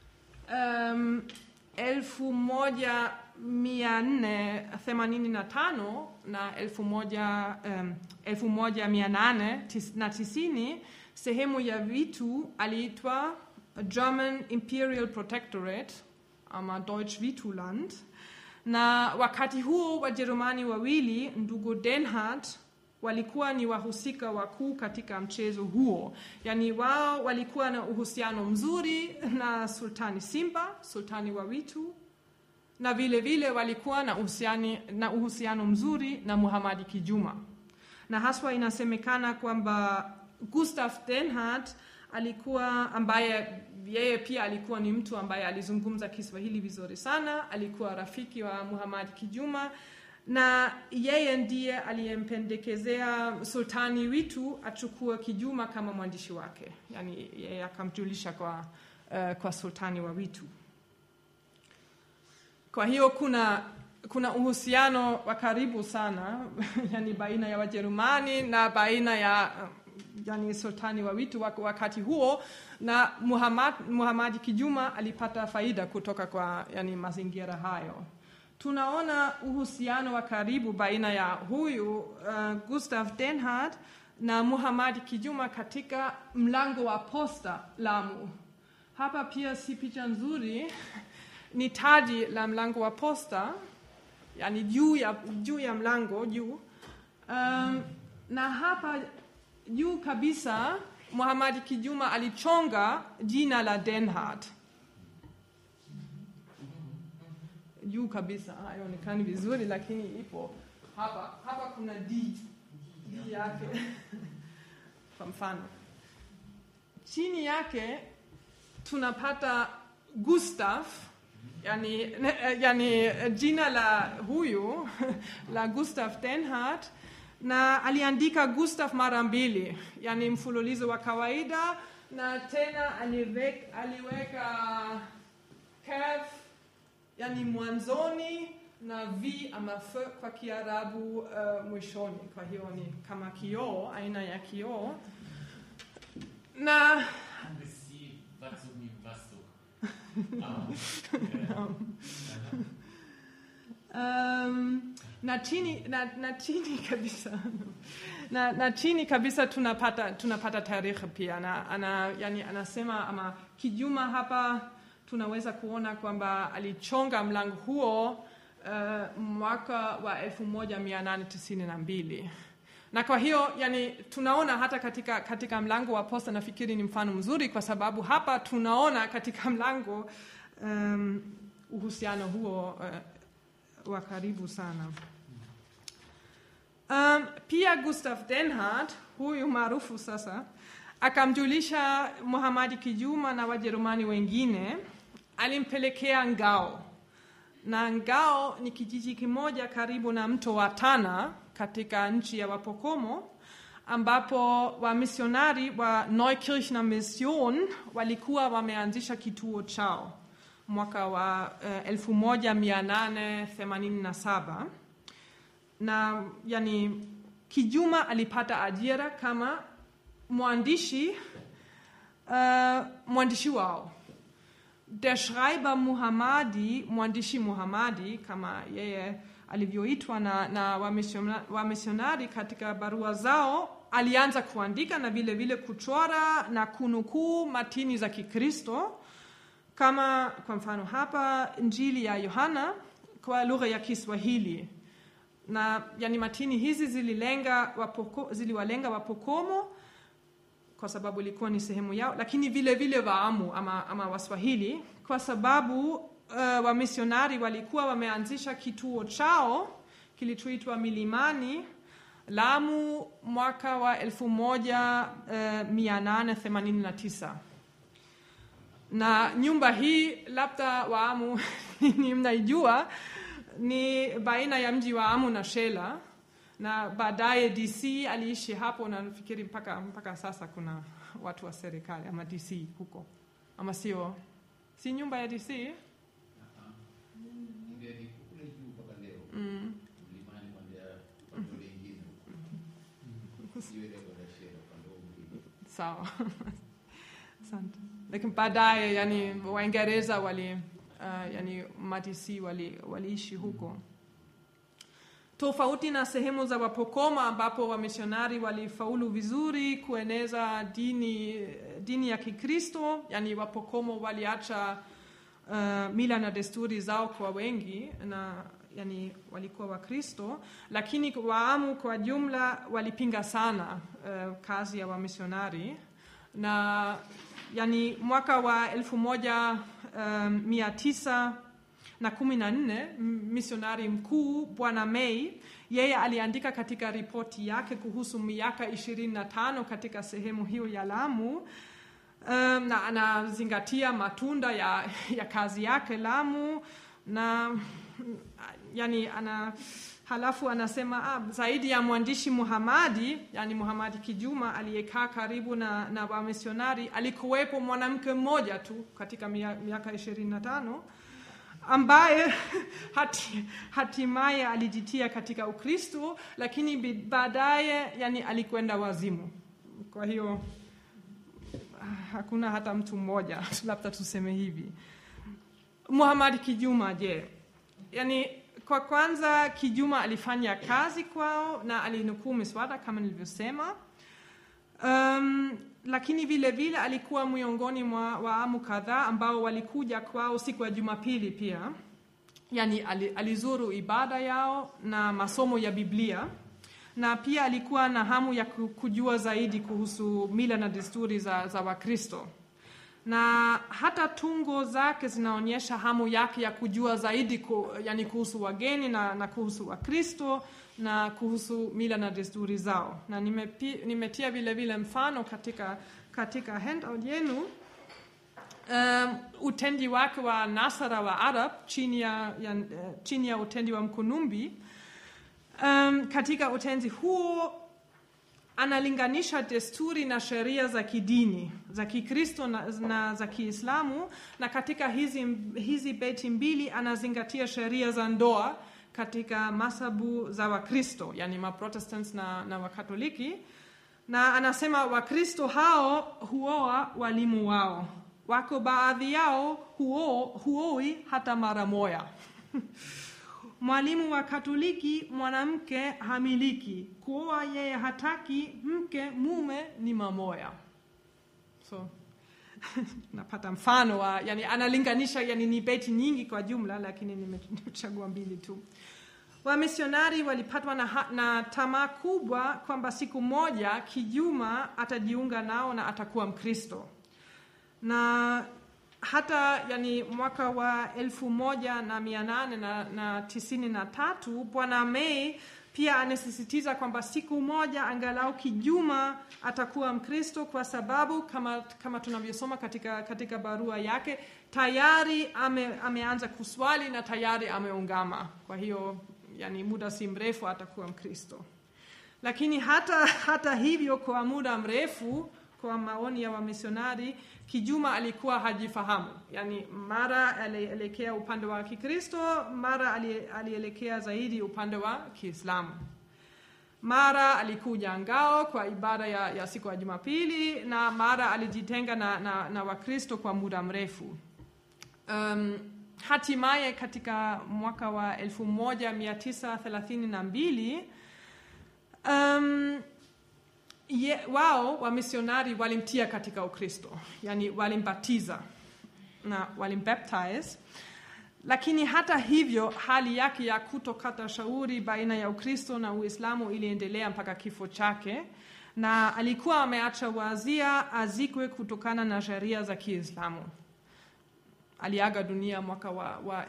um, elfu moja mia nne themanini na tano na elfu moja, um, elfu moja mia nane tis, na tisini sehemu ya vitu aliitwa German Imperial Protectorate ama Deutsch Vituland, na wakati huo Wajerumani wawili ndugu Denhard walikuwa ni wahusika wakuu katika mchezo huo, yaani wao walikuwa na uhusiano mzuri na Sultani Simba, sultani wa Witu, na vile vile walikuwa na uhusiano, na uhusiano mzuri na Muhamadi Kijuma, na haswa inasemekana kwamba Gustav Denhard alikuwa ambaye yeye pia alikuwa ni mtu ambaye alizungumza Kiswahili vizuri sana, alikuwa rafiki wa Muhammad Kijuma na yeye ndiye aliyempendekezea sultani Witu achukue Kijuma kama mwandishi wake, yani yeye akamjulisha kwa, uh, kwa sultani wa Witu. Kwa hiyo kuna kuna uhusiano wa karibu sana yani baina ya Wajerumani na baina ya yani sultani wa Witu wakati huo na Muhammad, Muhammad Kijuma alipata faida kutoka kwa yani mazingira hayo. Tunaona uhusiano wa karibu baina ya huyu uh, Gustav Denhard na Muhammad Kijuma katika mlango wa posta Lamu. Hapa pia si picha nzuri, ni taji la mlango wa posta, yani juu ya, juu ya mlango juu. Um, na hapa juu kabisa Muhammad Kijuma alichonga jina la Denhard juu kabisa, haionekani vizuri, lakini ipo hapa. Hapa kuna D, D yake kwa mfano. Chini yake tunapata Gustav, yani, yani jina la huyu la Gustav Denhard na aliandika Gustav mara mbili, yani mfululizo wa kawaida, na tena aliweka, aliweka kaf yani mwanzoni na v ama f kwa Kiarabu uh, mwishoni. Kwa hiyo ni kama kioo, aina ya kioo na um, na chini na, na chini kabisa na, na chini kabisa tunapata tunapata tarehe pia na, ana, yani anasema ama Kijuma hapa tunaweza kuona kwamba alichonga mlango huo uh, mwaka wa 1892 na kwa hiyo yani tunaona hata katika, katika mlango wa posta nafikiri ni mfano mzuri kwa sababu hapa tunaona katika mlango um, uhusiano huo uh, wa karibu sana um, pia Gustav Denhard huyu maarufu sasa akamjulisha Muhamadi Kijuma na Wajerumani wengine, alimpelekea ngao, na ngao ni kijiji kimoja karibu na mto wa Tana katika nchi ya Wapokomo, ambapo wamisionari wa Neukirchner Mission walikuwa wameanzisha kituo chao mwaka wa uh, 1887 na yani Kijuma alipata ajira kama mwandishi uh, mwandishi wao der Schreiber Muhammadi, mwandishi Muhammadi kama yeye alivyoitwa na, na wamissiona- wamisionari katika barua zao, alianza kuandika na vile vile kuchora na kunukuu matini za Kikristo kama kwa mfano hapa Injili ya Yohana kwa lugha ya Kiswahili na yani matini hizi zililenga wapoko, ziliwalenga Wapokomo kwa sababu ilikuwa ni sehemu yao, lakini vile vile Waamu ama, ama Waswahili kwa sababu uh, wamisionari walikuwa wameanzisha kituo chao kilichoitwa Milimani Lamu mwaka wa 1889 na nyumba hii labda Waamu ni mnaijua, ni baina ya mji wa Amu na Shela, na baadaye DC aliishi hapo, na nafikiri mpaka, mpaka sasa kuna watu wa serikali ama DC huko, ama sio? Si nyumba ya DC? Ile ni kule juu mpaka leo. Mm. Mlimani kwenda upande ule ingine huko. Sio ile kwa Shela upande huo mwingine. Sawa, asante. Lakini baadaye yani Waingereza wali uh, yani madisi wali waliishi huko, tofauti na sehemu za Wapokoma ambapo wamisionari walifaulu vizuri kueneza dini, dini ya Kikristo. Yani Wapokomo waliacha uh, mila na desturi zao kwa wengi na yani walikuwa Wakristo, lakini Waamu kwa jumla walipinga sana uh, kazi ya wamisionari na yani mwaka wa elfu moja um, mia tisa na kumi na nne m- misionari mkuu Bwana May yeye aliandika katika ripoti yake kuhusu miaka ishirini na tano katika sehemu hiyo ya Lamu um, na anazingatia matunda ya, ya kazi yake Lamu na yani ana halafu anasema ah, zaidi ya mwandishi Muhamadi, yani Muhamadi Kijuma aliyekaa karibu na, na wamisionari, alikuwepo mwanamke mmoja tu katika mia- miaka ishirini na tano ambaye hati, hatimaye alijitia katika Ukristo, lakini bi- baadaye yani alikwenda wazimu. Kwa hiyo ah, hakuna hata mtu mmoja labda tuseme hivi. Muhammad Kijuma, je, yani kwa kwanza Kijuma alifanya kazi kwao na alinukuu miswada kama nilivyosema. Um, lakini vile vile alikuwa miongoni mwa waamu kadhaa ambao walikuja kwao siku ya Jumapili pia, yani ali- alizuru ibada yao na masomo ya Biblia na pia alikuwa na hamu ya ku- kujua zaidi kuhusu mila na desturi za, za Wakristo na hata tungo zake zinaonyesha hamu yake ya kujua zaidi ku, yani kuhusu wageni na, na kuhusu Wakristo na kuhusu mila na desturi zao, na nimepi, nimetia vile vile mfano katika, katika handout yenu um, utendi wake wa Nasara wa Arab chini ya, ya, eh, chini ya utendi wa Mkunumbi. Um, katika utenzi huo analinganisha desturi na sheria za kidini za Kikristo na, na za Kiislamu, na katika hizi, hizi beti mbili anazingatia sheria za ndoa katika masabu za Wakristo, yani Maprotestants na, na Wakatoliki, na anasema Wakristo hao huoa walimu wao, wako baadhi yao huo, huoi hata mara moja Mwalimu wa Katoliki mwanamke hamiliki, kuoa yeye hataki, mke mume ni mamoya. So napata mfano wa yani, analinganisha yani, ni beti nyingi kwa jumla, lakini nime- nimechagua mbili tu. Wamisionari walipatwa na, ha- na tamaa kubwa kwamba siku moja Kijuma atajiunga nao na atakuwa Mkristo na hata yani mwaka wa elfu moja na mia nane na, na tisini na tatu Bwana May pia anasisitiza kwamba siku moja angalau Kijuma atakuwa Mkristo kwa sababu kama, kama tunavyosoma katika, katika barua yake tayari ame, ameanza kuswali na tayari ameungama. Kwa hiyo yani muda si mrefu atakuwa Mkristo lakini hata, hata hivyo kwa muda mrefu kwa maoni ya wamisionari Kijuma alikuwa hajifahamu, yani mara alielekea upande wa Kikristo, mara ali- alielekea zaidi upande wa Kiislamu. Mara alikuja ngao kwa ibada ya, ya siku ya Jumapili na mara alijitenga na, na, na Wakristo kwa muda mrefu. um, hatimaye katika mwaka wa 1932 um, ye, wao wamisionari walimtia katika Ukristo, yani walimbatiza na walimbaptize lakini hata hivyo hali yake ya kutokata shauri baina ya Ukristo na Uislamu iliendelea mpaka kifo chake, na alikuwa ameacha wazia azikwe kutokana na sheria za Kiislamu. Aliaga dunia mwaka wa, wa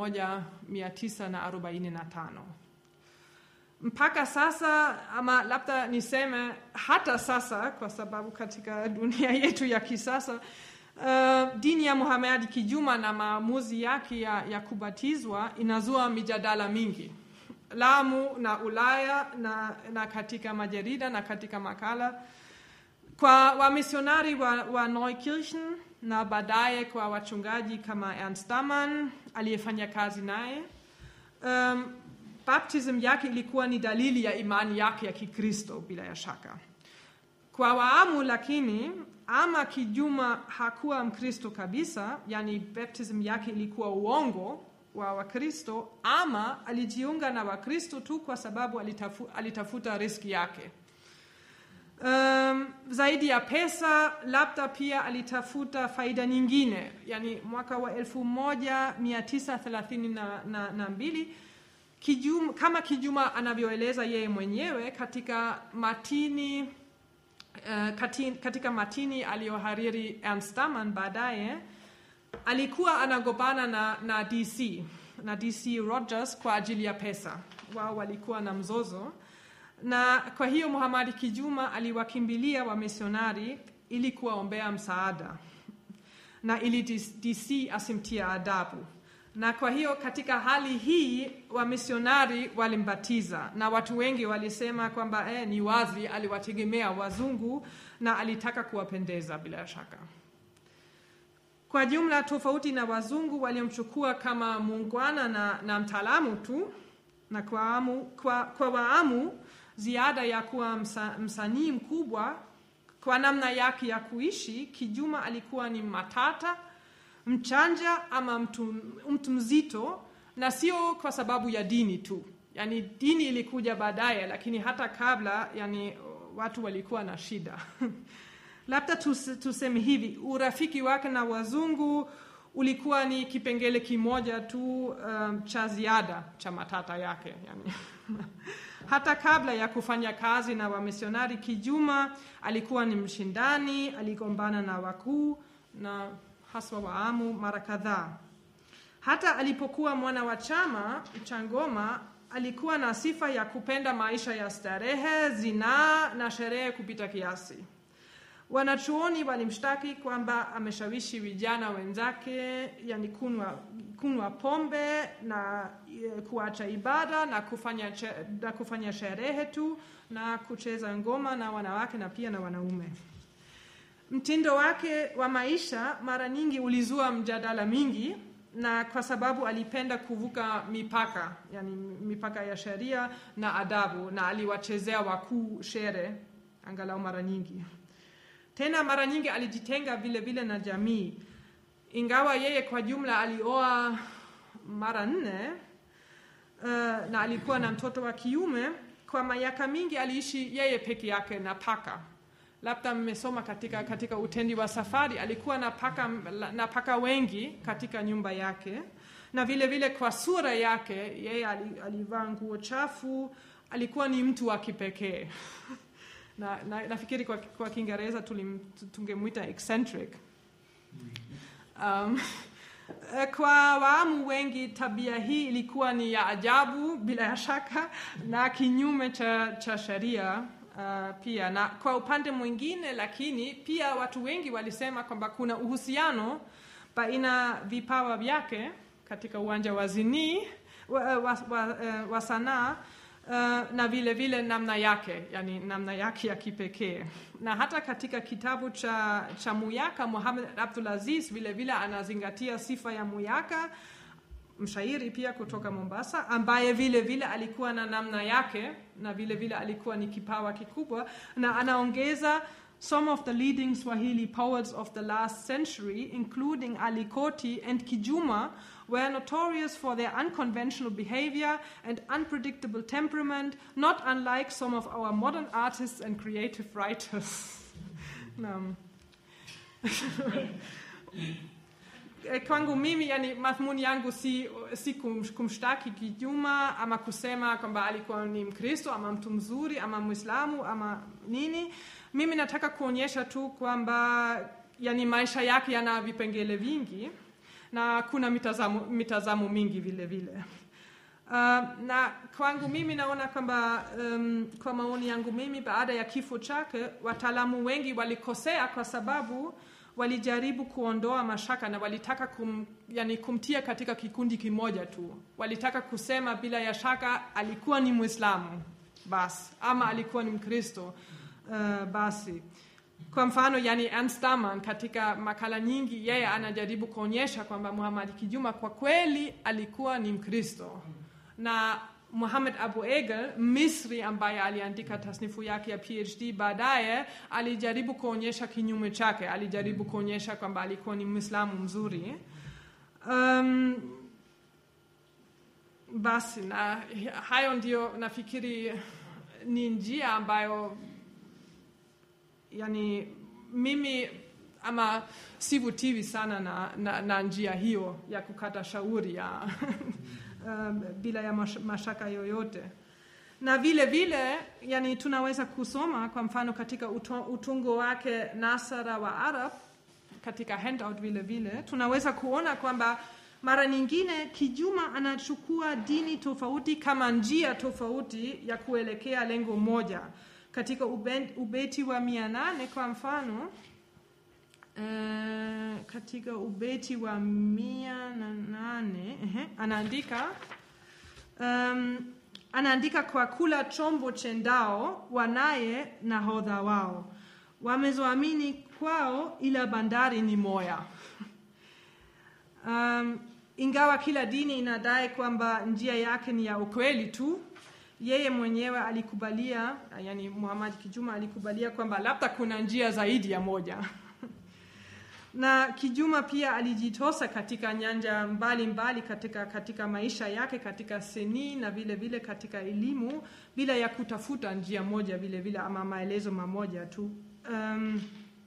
1945 mpaka sasa, ama labda niseme hata sasa, kwa sababu katika dunia yetu ya kisasa Uh, dini ya Muhammad kijuma na maamuzi yake ya, ya kubatizwa inazua mijadala mingi Lamu na Ulaya na, na katika majarida na katika makala kwa wamisionari wa, wa Neukirchen na baadaye kwa wachungaji kama Ernst Daman aliyefanya kazi naye. Um, baptism yake ilikuwa ni dalili ya imani yake ya Kikristo bila ya shaka. Kwa Waamu lakini ama Kijuma hakuwa Mkristo kabisa, yani baptism yake ilikuwa uongo wa Wakristo, ama alijiunga na Wakristo tu kwa sababu alitafu, alitafuta riski yake. Um, zaidi ya pesa, labda pia alitafuta faida nyingine. Yani mwaka wa 1932 Kijuma, kama Kijuma anavyoeleza yeye mwenyewe katika matini Uh, kati, katika matini aliyohariri Ernst Daman baadaye, alikuwa anagombana na, na DC na DC Rogers kwa ajili ya pesa. Wao walikuwa na mzozo, na kwa hiyo Muhamadi Kijuma aliwakimbilia wamisionari ili kuwaombea msaada na ili DC asimtia adabu na kwa hiyo katika hali hii wamisionari walimbatiza, na watu wengi walisema kwamba eh, ni wazi aliwategemea wazungu na alitaka kuwapendeza bila shaka. Kwa jumla, tofauti na wazungu waliomchukua kama muungwana na, na mtaalamu tu, na kwa, amu, kwa, kwa Waamu ziada ya kuwa msa, msanii mkubwa kwa namna yake ya kuishi, Kijuma alikuwa ni matata mchanja ama mtu, mtu mzito, na sio kwa sababu ya dini tu. Yani dini ilikuja baadaye, lakini hata kabla, yani watu walikuwa na shida labda tuseme hivi, urafiki wake na wazungu ulikuwa ni kipengele kimoja tu um, cha ziada cha matata yake yani. hata kabla ya kufanya kazi na wamisionari, Kijuma alikuwa ni mshindani, aligombana na wakuu na haswa Waamu mara kadhaa. Hata alipokuwa mwana wa chama cha Ngoma, alikuwa na sifa ya kupenda maisha ya starehe, zinaa na sherehe kupita kiasi. Wanachuoni walimshtaki kwamba ameshawishi vijana wenzake, yani kunwa, kunwa pombe na e, kuacha ibada na kufanya, na kufanya sherehe tu na kucheza ngoma na wanawake na pia na wanaume. Mtindo wake wa maisha mara nyingi ulizua mjadala mingi, na kwa sababu alipenda kuvuka mipaka, yani mipaka ya sheria na adabu, na aliwachezea wakuu shere angalau mara nyingi. Tena mara nyingi alijitenga vile vile na jamii, ingawa yeye kwa jumla alioa mara nne uh, na alikuwa na mtoto wa kiume. Kwa miaka mingi aliishi yeye peke yake na paka labda mmesoma katika, katika utendi wa safari, alikuwa na paka, na paka wengi katika nyumba yake, na vile vile kwa sura yake yeye alivaa nguo chafu, alikuwa ni mtu wa kipekee na, na, nafikiri kwa, kwa Kiingereza tungemwita eccentric. Um, kwa Waamu wengi tabia hii ilikuwa ni ya ajabu bila ya shaka na kinyume cha, cha sheria. Uh, pia na kwa upande mwingine, lakini pia watu wengi walisema kwamba kuna uhusiano baina vipawa vyake katika uwanja wa zinii wa, wa, wa, wa sanaa uh, na vile vile namna yake, yani namna yake ya kipekee. Na hata katika kitabu cha, cha Muyaka Muhammad Abdulaziz vile vile anazingatia sifa ya Muyaka mshairi pia kutoka Mombasa ambaye vile vile alikuwa na namna yake na vile vile alikuwa ni kipawa kikubwa, na anaongeza some of the leading Swahili poets of the last century, including Ali Koti and Kijuma, were notorious for their unconventional behavior and unpredictable temperament, not unlike some of our modern artists and creative writers. Naam. Eh, kwangu mimi yani madhumuni yangu si, si kum, kumshtaki Kijuma ama kusema kwamba alikuwa ni Mkristo ama mtu mzuri ama Mwislamu ama nini. Mimi nataka kuonyesha tu kwamba yani maisha yake yana vipengele vingi na kuna mitazamo, mitazamo mingi vile vile. Uh, na kwangu mimi naona kwamba um, kwa maoni yangu mimi, baada ya kifo chake, wataalamu wengi walikosea kwa sababu walijaribu kuondoa mashaka na walitaka kum, yani kumtia katika kikundi kimoja tu. Walitaka kusema bila ya shaka alikuwa ni Mwislamu basi ama alikuwa ni Mkristo uh, basi. Kwa mfano, yani Ernst Daman katika makala nyingi, yeye anajaribu kuonyesha kwamba Muhammad Kijuma kwa kweli alikuwa ni Mkristo na Muhammad Abu Egel Misri, ambaye aliandika tasnifu yake ya PhD baadaye, alijaribu kuonyesha kinyume chake. Alijaribu kuonyesha kwamba alikuwa ni Mwislamu mzuri. Um, basi na hayo ndio nafikiri ni njia ambayo yani mimi ama sivutiwi sana na, na, na njia hiyo ya kukata shauri ya um, bila ya mash, mashaka yoyote na vile vile yani tunaweza kusoma kwa mfano katika uto, utungo wake Nasara wa Arab katika handout vile vile tunaweza kuona kwamba mara nyingine Kijuma anachukua dini tofauti kama njia tofauti ya kuelekea lengo moja. Katika ube, ubeti wa mia nane kwa mfano uh, katika ubeti wa mia na nane uh, anaandika um, anaandika kwa kula chombo chendao wanaye nahodha wao wamezoamini kwao ila bandari ni moya um, ingawa kila dini inadai kwamba njia yake ni ya ukweli tu yeye mwenyewe alikubalia yani Muhammad Kijuma alikubalia kwamba labda kuna njia zaidi ya moja na Kijuma pia alijitosa katika nyanja mbalimbali mbali katika, katika maisha yake katika seni na vile vile katika elimu bila ya kutafuta njia moja vile vile ama maelezo mamoja tu um,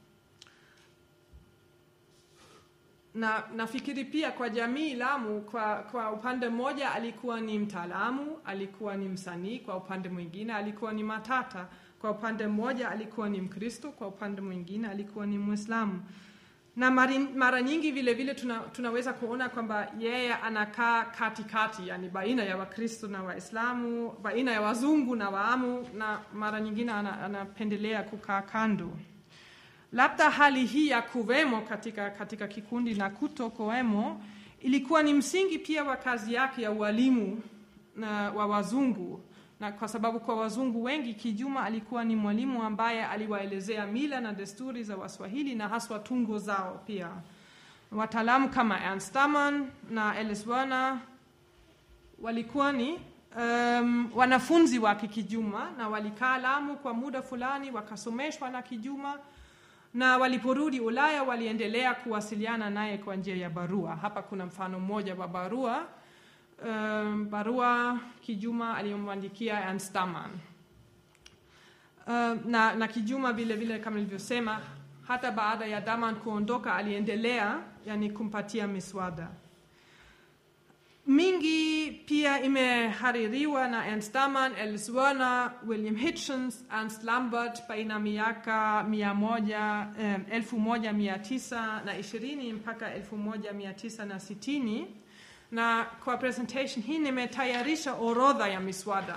na nafikiri pia kwa jamii Lamu, kwa, kwa upande mmoja alikuwa ni mtaalamu, alikuwa ni msanii, kwa upande mwingine alikuwa ni matata. Kwa upande mmoja alikuwa ni Mkristo, kwa upande mwingine alikuwa ni Mwislamu. Na mari, mara nyingi vile vile tuna, tunaweza kuona kwamba yeye anakaa katikati, yani baina ya Wakristo na Waislamu, baina ya wazungu na Waamu, na mara nyingine anapendelea ana kukaa kando labda hali hii ya kuwemo katika, katika kikundi na kutokuwemo ilikuwa ni msingi pia wa kazi yake ya ualimu na wa wazungu, na kwa sababu kwa wazungu wengi Kijuma alikuwa ni mwalimu ambaye aliwaelezea mila na desturi za Waswahili na haswa tungo zao. Pia wataalamu kama Ernst Daman na Alice Werner walikuwa ni um, wanafunzi wake Kijuma na walikaa Lamu kwa muda fulani, wakasomeshwa na Kijuma na waliporudi Ulaya waliendelea kuwasiliana naye kwa njia ya barua. Hapa kuna mfano mmoja wa barua um, barua Kijuma aliyomwandikia Ernst Daman. Um, na, na Kijuma vile vile kama nilivyosema, hata baada ya Daman kuondoka aliendelea yani kumpatia miswada mingi pia imehaririwa na Ernst Daman, Alice Werner, William Hitchens, Ernst Lambert baina miaka mia moja, eh, elfu moja mia tisa na ishirini mpaka elfu moja mia tisa na sitini na kwa presentation hii nimetayarisha orodha ya miswada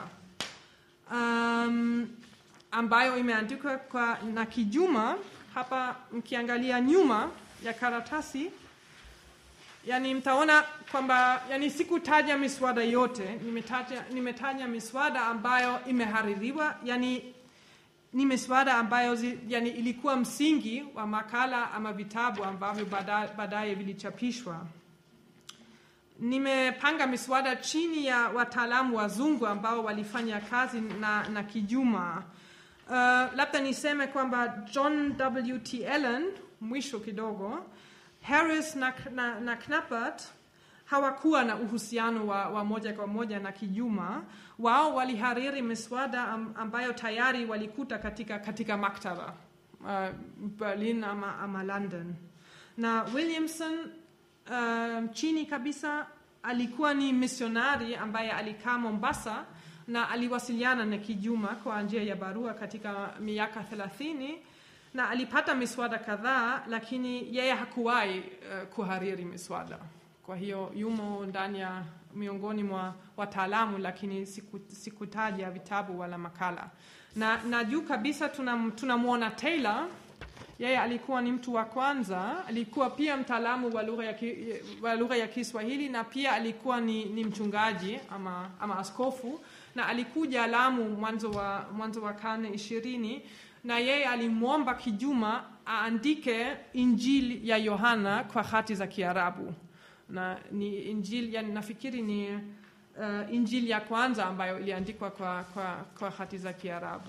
um, ambayo imeandikwa kwa na Kijuma. Hapa mkiangalia nyuma ya karatasi yani mtaona kwamba yani sikutaja miswada yote, nimetaja, nimetaja miswada ambayo imehaririwa, yani ni miswada ambayo zi, yani ilikuwa msingi wa makala ama vitabu ambavyo baadaye vilichapishwa. Nimepanga miswada chini ya wataalamu wazungu ambao walifanya kazi na, na Kijuma. Uh, labda niseme kwamba John W.T. Allen, mwisho kidogo, Harris na, na, na Knappert hawakuwa na uhusiano wa, wa moja kwa moja na Kijuma. Wao walihariri miswada am, ambayo tayari walikuta katika, katika maktaba uh, Berlin ama, ama London. Na Williamson uh, chini kabisa alikuwa ni misionari ambaye alikaa Mombasa na aliwasiliana na Kijuma kwa njia ya barua katika miaka thelathini na alipata miswada kadhaa, lakini yeye hakuwahi uh, kuhariri miswada. Kwa hiyo yumo ndani ya miongoni mwa wataalamu, lakini siku, sikutaja vitabu wala makala. Na, na juu kabisa tunamwona tuna Taylor yeye alikuwa ni mtu wa kwanza, alikuwa pia mtaalamu wa lugha ya, ki, wa lugha ya Kiswahili na pia alikuwa ni, ni mchungaji ama, ama askofu na alikuja Lamu mwanzo wa, mwanzo wa karne ishirini na yeye alimwomba Kijuma aandike Injili ya Yohana kwa hati za Kiarabu na ni Injili, yani nafikiri ni uh, Injili ya kwanza ambayo iliandikwa kwa, kwa, kwa hati za Kiarabu.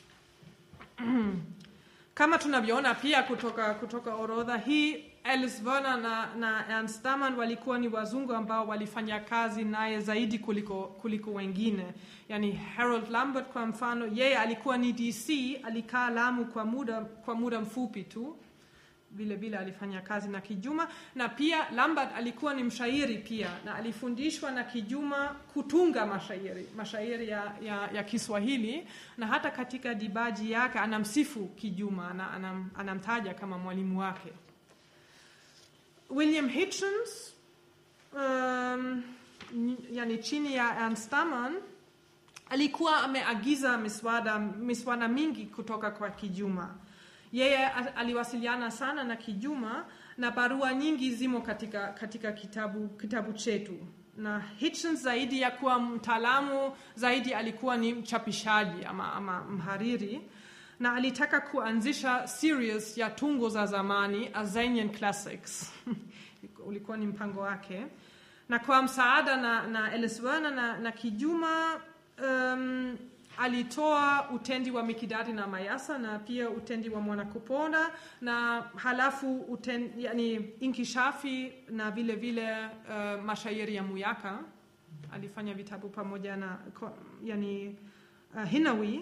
Kama tunavyoona pia kutoka, kutoka orodha hii, Alice Werner na, na Ernst Daman walikuwa ni wazungu ambao walifanya kazi naye zaidi kuliko, kuliko wengine. Yani Harold Lambert kwa mfano, yeye alikuwa ni DC, alikaa Lamu kwa muda, kwa muda mfupi tu vile vile alifanya kazi na Kijuma na pia Lambert alikuwa ni mshairi pia na alifundishwa na Kijuma kutunga mashairi mashairi ya, ya, ya Kiswahili na hata katika dibaji yake anamsifu Kijuma na anam, anamtaja kama mwalimu wake. William Hitchens um, yani chini ya Ernst Daman alikuwa ameagiza miswada, miswada mingi kutoka kwa Kijuma yeye aliwasiliana sana na Kijuma na barua nyingi zimo katika, katika kitabu, kitabu chetu. Na Hitchens zaidi ya kuwa mtaalamu zaidi alikuwa ni mchapishaji ama, ama mhariri na alitaka kuanzisha series ya tungo za zamani Azanian Classics ulikuwa ni mpango wake, na kwa msaada na, na Alice Werner na, na Kijuma um, alitoa utendi wa Mikidadi na Mayasa na pia utendi wa Mwanakuponda na halafu uten, yani inkishafi na vile vile uh, mashairi ya Muyaka. Alifanya vitabu pamoja na yani, uh, Hinawi,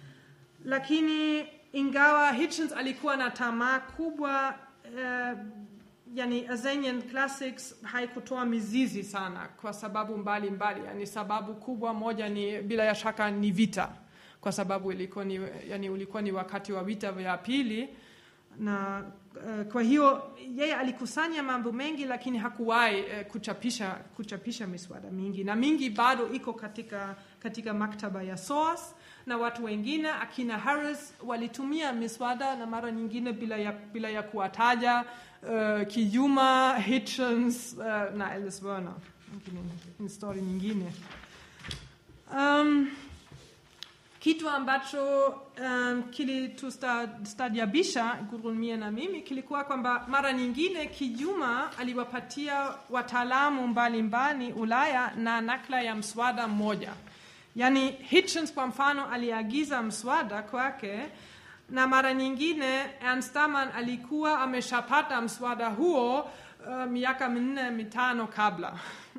lakini ingawa Hitchens alikuwa na tamaa kubwa uh, yani Azanian Classics haikutoa mizizi sana kwa sababu mbalimbali mbali. Yani sababu kubwa moja ni bila ya shaka ni vita, kwa sababu ilikuwa ni, yani ulikuwa ni wakati wa vita vya pili na uh, kwa hiyo yeye alikusanya mambo mengi, lakini hakuwahi uh, kuchapisha, kuchapisha miswada mingi, na mingi bado iko katika, katika maktaba ya SOAS na watu wengine akina Harris walitumia miswada na mara nyingine bila ya, bila ya kuwataja uh, Kijuma, Hitchens uh, na Alice Werner. Ni story nyingine. Um, kitu ambacho um, kilitustaajabisha Gudrun mie na mimi kilikuwa kwamba mara nyingine Kijuma aliwapatia wataalamu mbalimbali Ulaya na nakla ya mswada mmoja. Yaani Hitchens kwa mfano aliagiza mswada kwake na mara nyingine Ernst Daman alikuwa ameshapata mswada huo uh, miaka minne mitano kabla.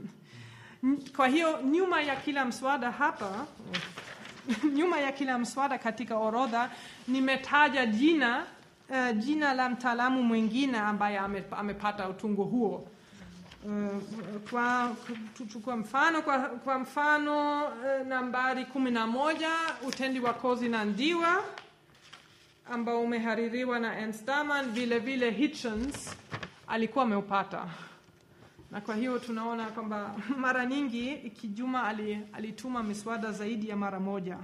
Kwa hiyo nyuma ya kila mswada hapa nyuma ya kila mswada katika orodha nimetaja jina uh, jina la mtaalamu mwingine ambaye amepata utungo huo. Uh, kwa tuchukua mfano kwa, kwa mfano uh, nambari kumi na moja utendi wa kozi na ndiwa ambao umehaririwa na Ernst Daman, vile vile Hitchens alikuwa ameupata, na kwa hiyo tunaona kwamba mara nyingi Kijuma alituma miswada zaidi ya mara moja.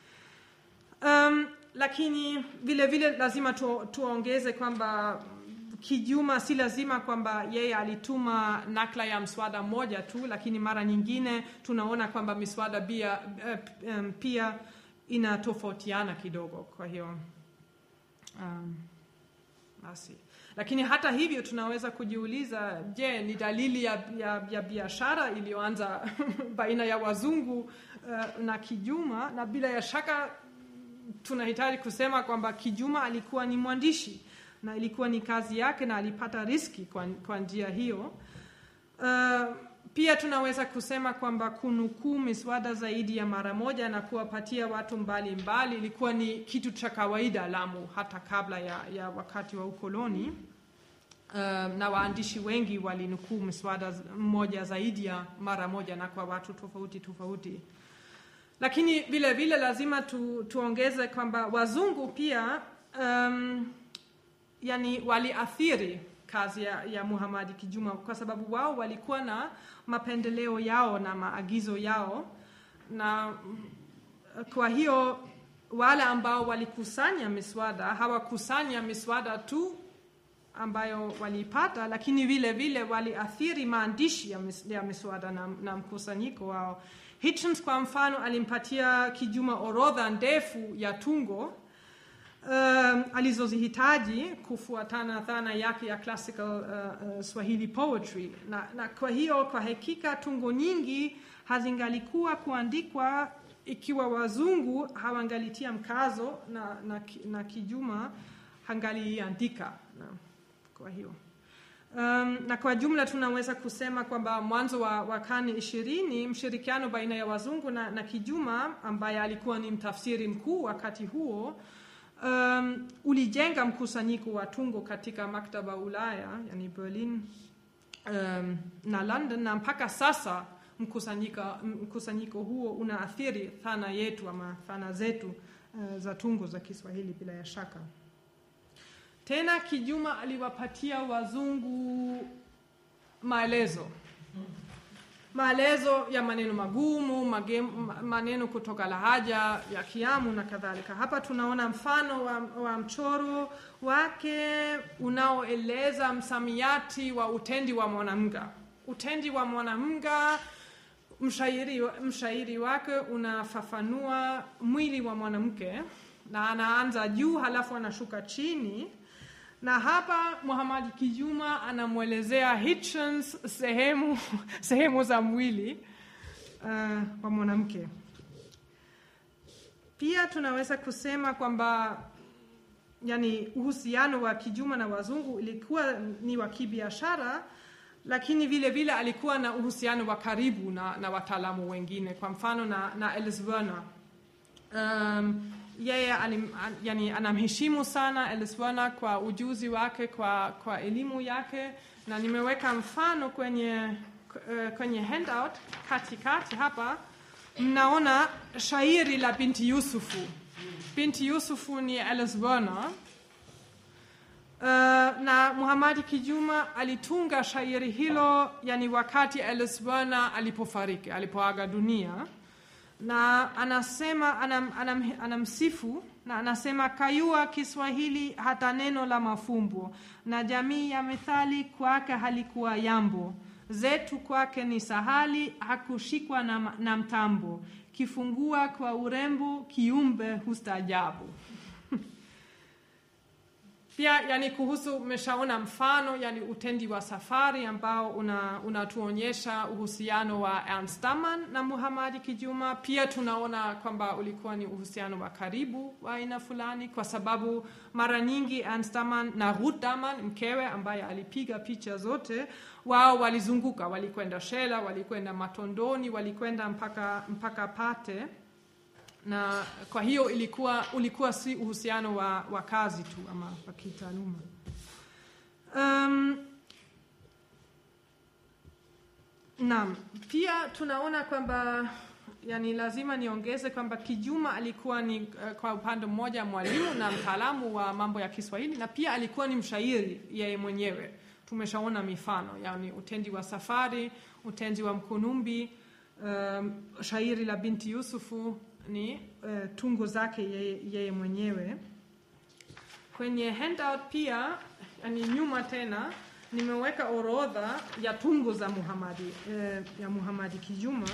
Um, lakini vile vile lazima tu, tuongeze kwamba Kijuma si lazima kwamba yeye alituma nakla ya mswada moja tu, lakini mara nyingine tunaona kwamba miswada pia, uh, um, pia inatofautiana kidogo. Kwa hiyo um, basi, lakini hata hivyo tunaweza kujiuliza, je, ni dalili ya, ya, ya biashara iliyoanza baina ya wazungu uh, na Kijuma? Na bila ya shaka tunahitaji kusema kwamba Kijuma alikuwa ni mwandishi na ilikuwa ni kazi yake na alipata riski kwa, kwa njia hiyo. Uh, pia tunaweza kusema kwamba kunukuu miswada zaidi ya mara moja na kuwapatia watu mbalimbali mbali, ilikuwa ni kitu cha kawaida Lamu hata kabla ya, ya wakati wa ukoloni. Uh, na waandishi wengi walinukuu miswada mmoja zaidi ya mara moja na kwa watu tofauti tofauti lakini vile vile lazima tu, tuongeze kwamba wazungu pia um, yani waliathiri kazi ya, ya Muhamadi Kijuma kwa sababu wao walikuwa na mapendeleo yao na maagizo yao, na kwa hiyo wale ambao walikusanya miswada hawakusanya miswada tu ambayo walipata, lakini vile vile waliathiri maandishi ya, mis, ya miswada na, na mkusanyiko wao. Hitchens kwa mfano alimpatia Kijuma orodha ndefu ya tungo um, alizozihitaji kufuatana dhana yake ya classical uh, uh, Swahili poetry na, na kwa hiyo kwa hakika tungo nyingi hazingalikuwa kuandikwa ikiwa wazungu hawangalitia mkazo na, na, na Kijuma hangaliandika na, kwa hiyo Um, na kwa jumla tunaweza kusema kwamba mwanzo wa, wa karne ishirini mshirikiano baina ya wazungu na, na Kijuma ambaye alikuwa ni mtafsiri mkuu wakati huo um, ulijenga mkusanyiko wa tungo katika maktaba Ulaya, yani Berlin um, na London, na mpaka sasa mkusanyiko, mkusanyiko huo unaathiri thana yetu ama thana zetu uh, za tungo za Kiswahili bila ya shaka. Tena Kijuma aliwapatia wazungu maelezo maelezo ya maneno magumu, mage, maneno kutoka lahaja ya Kiamu na kadhalika. Hapa tunaona mfano wa, wa mchoro wake unaoeleza msamiati wa utendi wa mwanamga. Utendi wa mwanamga, mshairi, mshairi wake unafafanua mwili wa mwanamke na anaanza juu halafu anashuka chini na hapa Muhammad Kijuma anamwelezea Hitchens sehemu, sehemu za mwili uh, wa mwanamke. Pia tunaweza kusema kwamba yani, uhusiano wa Kijuma na wazungu ilikuwa ni wa kibiashara, lakini vile vile alikuwa na uhusiano wa karibu na, na wataalamu wengine, kwa mfano na, na Alice Werner um, yeye anim, an, yani, anamheshimu sana Alice Werner kwa ujuzi wake, kwa, kwa elimu yake, na nimeweka mfano kwenye, uh, kwenye handout katikati hapa. Mnaona shairi la Binti Yusufu. Binti Yusufu ni Alice Werner. Uh, na Muhammad Kijuma alitunga shairi hilo yani wakati Alice Werner alipofariki, alipoaga dunia na anasema anam, anam, anamsifu na anasema kayua Kiswahili hata neno la mafumbo na jamii ya methali kwake halikuwa yambo zetu kwake ni sahali hakushikwa na, na mtambo kifungua kwa urembo kiumbe hustajabu pia yani kuhusu umeshaona mfano yani utendi wa safari ambao unatuonyesha una uhusiano wa Ernst Daman na Muhammad Kijuma. Pia tunaona kwamba ulikuwa ni uhusiano wa karibu wa aina fulani, kwa sababu mara nyingi Ernst Daman na Ruth Daman mkewe, ambaye alipiga picha zote, wao walizunguka, walikwenda Shela, walikwenda Matondoni, walikwenda mpaka, mpaka Pate na kwa hiyo ilikuwa ulikuwa si uhusiano wa, wa kazi tu ama wa kitaaluma. Um, naam, pia tunaona kwamba yani lazima niongeze kwamba Kijuma alikuwa ni uh, kwa upande mmoja mwalimu na mtaalamu wa mambo ya Kiswahili na pia alikuwa ni mshairi yeye mwenyewe. Tumeshaona mifano yani utendi wa safari, utendi wa Mkunumbi, um, shairi la Binti Yusufu ni uh, tungo zake yeye, yeye mwenyewe. Kwenye handout pia yani nyuma tena nimeweka orodha ya tungo za Muhamadi, uh, ya Muhamadi Kijuma.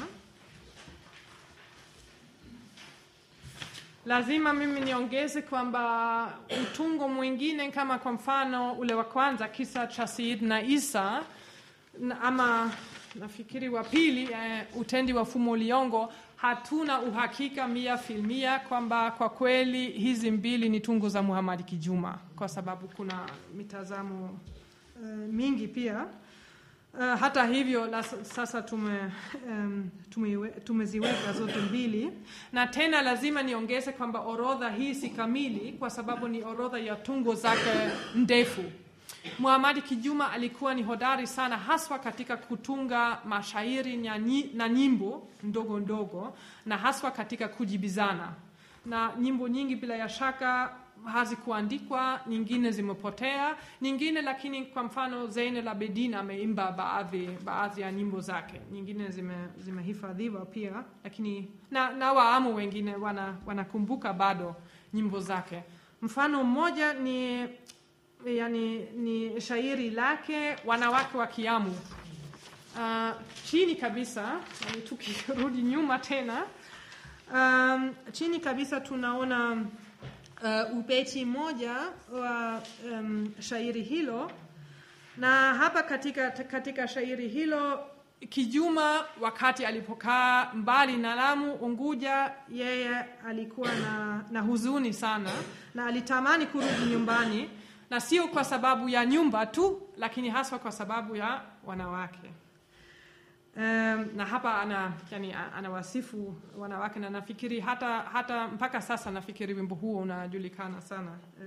Lazima mimi niongeze kwamba utungo mwingine kama kwa mfano ule wa kwanza kisa cha Said na Isa na ama nafikiri wa pili uh, utendi wa Fumo Liongo hatuna uhakika mia filmia kwamba kwa kweli hizi mbili ni tungo za Muhamadi Kijuma, kwa sababu kuna mitazamo uh, mingi pia. Uh, hata hivyo la, sasa tume, um, tume, tumeziweka zote mbili, na tena lazima niongeze kwamba orodha hii si kamili, kwa sababu ni orodha ya tungo zake ndefu. Muhamadi Kijuma alikuwa ni hodari sana haswa katika kutunga mashairi na, nyi, na nyimbo ndogo ndogo na haswa katika kujibizana, na nyimbo nyingi bila ya shaka hazikuandikwa, nyingine zimepotea, nyingine lakini, kwa mfano Zeynel Abidin ameimba baadhi baadhi ya nyimbo zake, nyingine zimehifadhiwa zime pia, lakini na, na waamu wengine wana, wanakumbuka bado nyimbo zake. Mfano mmoja ni yani, ni shairi lake wanawake wa Kiamu. Uh, chini kabisa yani, tukirudi nyuma tena um, chini kabisa tunaona uh, ubeti moja wa um, shairi hilo, na hapa katika, katika shairi hilo Kijuma wakati alipokaa mbali na Lamu Unguja, yeye alikuwa na, na huzuni sana na alitamani kurudi nyumbani na sio kwa sababu ya nyumba tu, lakini haswa kwa sababu ya wanawake. Um, na hapa ana yani, anawasifu wanawake na nafikiri hata, hata mpaka sasa nafikiri wimbo huo unajulikana sana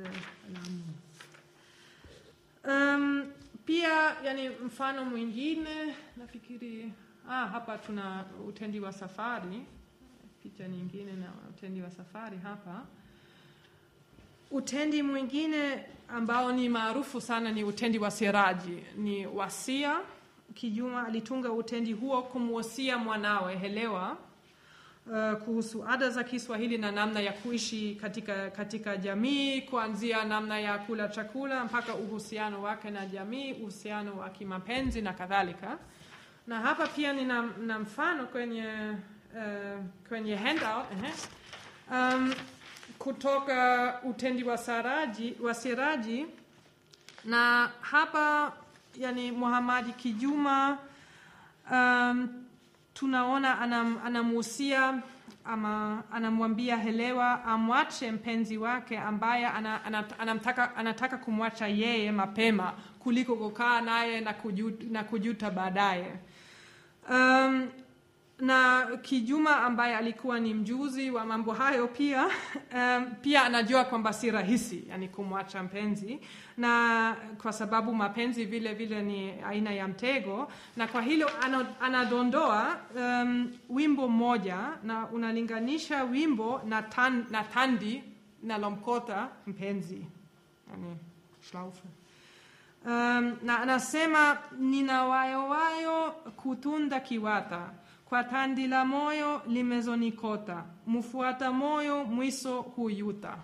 uh, um, pia yani, mfano mwingine nafikiri ah, hapa tuna utendi wa safari, picha nyingine na utendi wa safari hapa Utendi mwingine ambao ni maarufu sana ni utendi wa Siraji, ni wasia. Kijuma alitunga utendi huo kumwasia mwanawe Helewa uh, kuhusu ada za Kiswahili na namna ya kuishi katika, katika jamii, kuanzia namna ya kula chakula mpaka uhusiano wake na jamii, uhusiano wa kimapenzi na kadhalika. Na hapa pia nina na mfano kwenye, uh, kwenye handout uh-huh. um, kutoka utendi wa Saraji, wa Siraji na hapa yani Muhamadi Kijuma um, tunaona anam, anamuhusia ama anamwambia Helewa amwache mpenzi wake ambaye ana, ana, anamtaka, anataka kumwacha yeye mapema kuliko kukaa naye na kujuta, na kujuta baadaye um, na Kijuma ambaye alikuwa ni mjuzi wa mambo hayo pia um, pia anajua kwamba si rahisi yani kumwacha mpenzi, na kwa sababu mapenzi vile vile ni aina ya mtego, na kwa hilo anadondoa um, wimbo mmoja na unalinganisha wimbo na, tan, na tandi nalomkota mpenzi yani Schlaufe. Um, na anasema nina wayowayo kutunda kiwata kwa tandi la moyo limezonikota, mfuata moyo mwiso huyuta.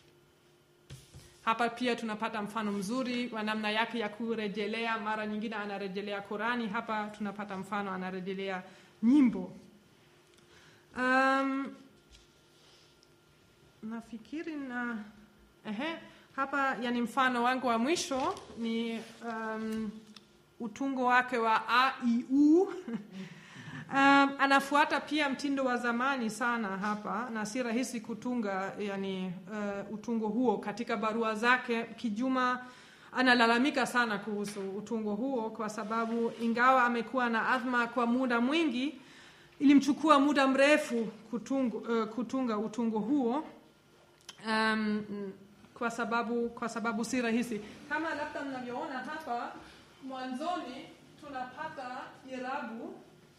Hapa pia tunapata mfano mzuri wa namna yake ya kurejelea. Mara nyingine anarejelea Qurani, hapa tunapata mfano anarejelea nyimbo. Um, nafikiri na ehe, hapa yani mfano wangu wa mwisho ni um, utungo wake wa a i u Um, anafuata pia mtindo wa zamani sana hapa na si rahisi kutunga yani, uh, utungo huo. Katika barua zake Kijuma analalamika sana kuhusu utungo huo kwa sababu ingawa amekuwa na adhma kwa muda mwingi, ilimchukua muda mrefu kutungo, uh, kutunga utungo huo um, kwa sababu kwa sababu si rahisi kama labda mnavyoona hapa mwanzoni tunapata irabu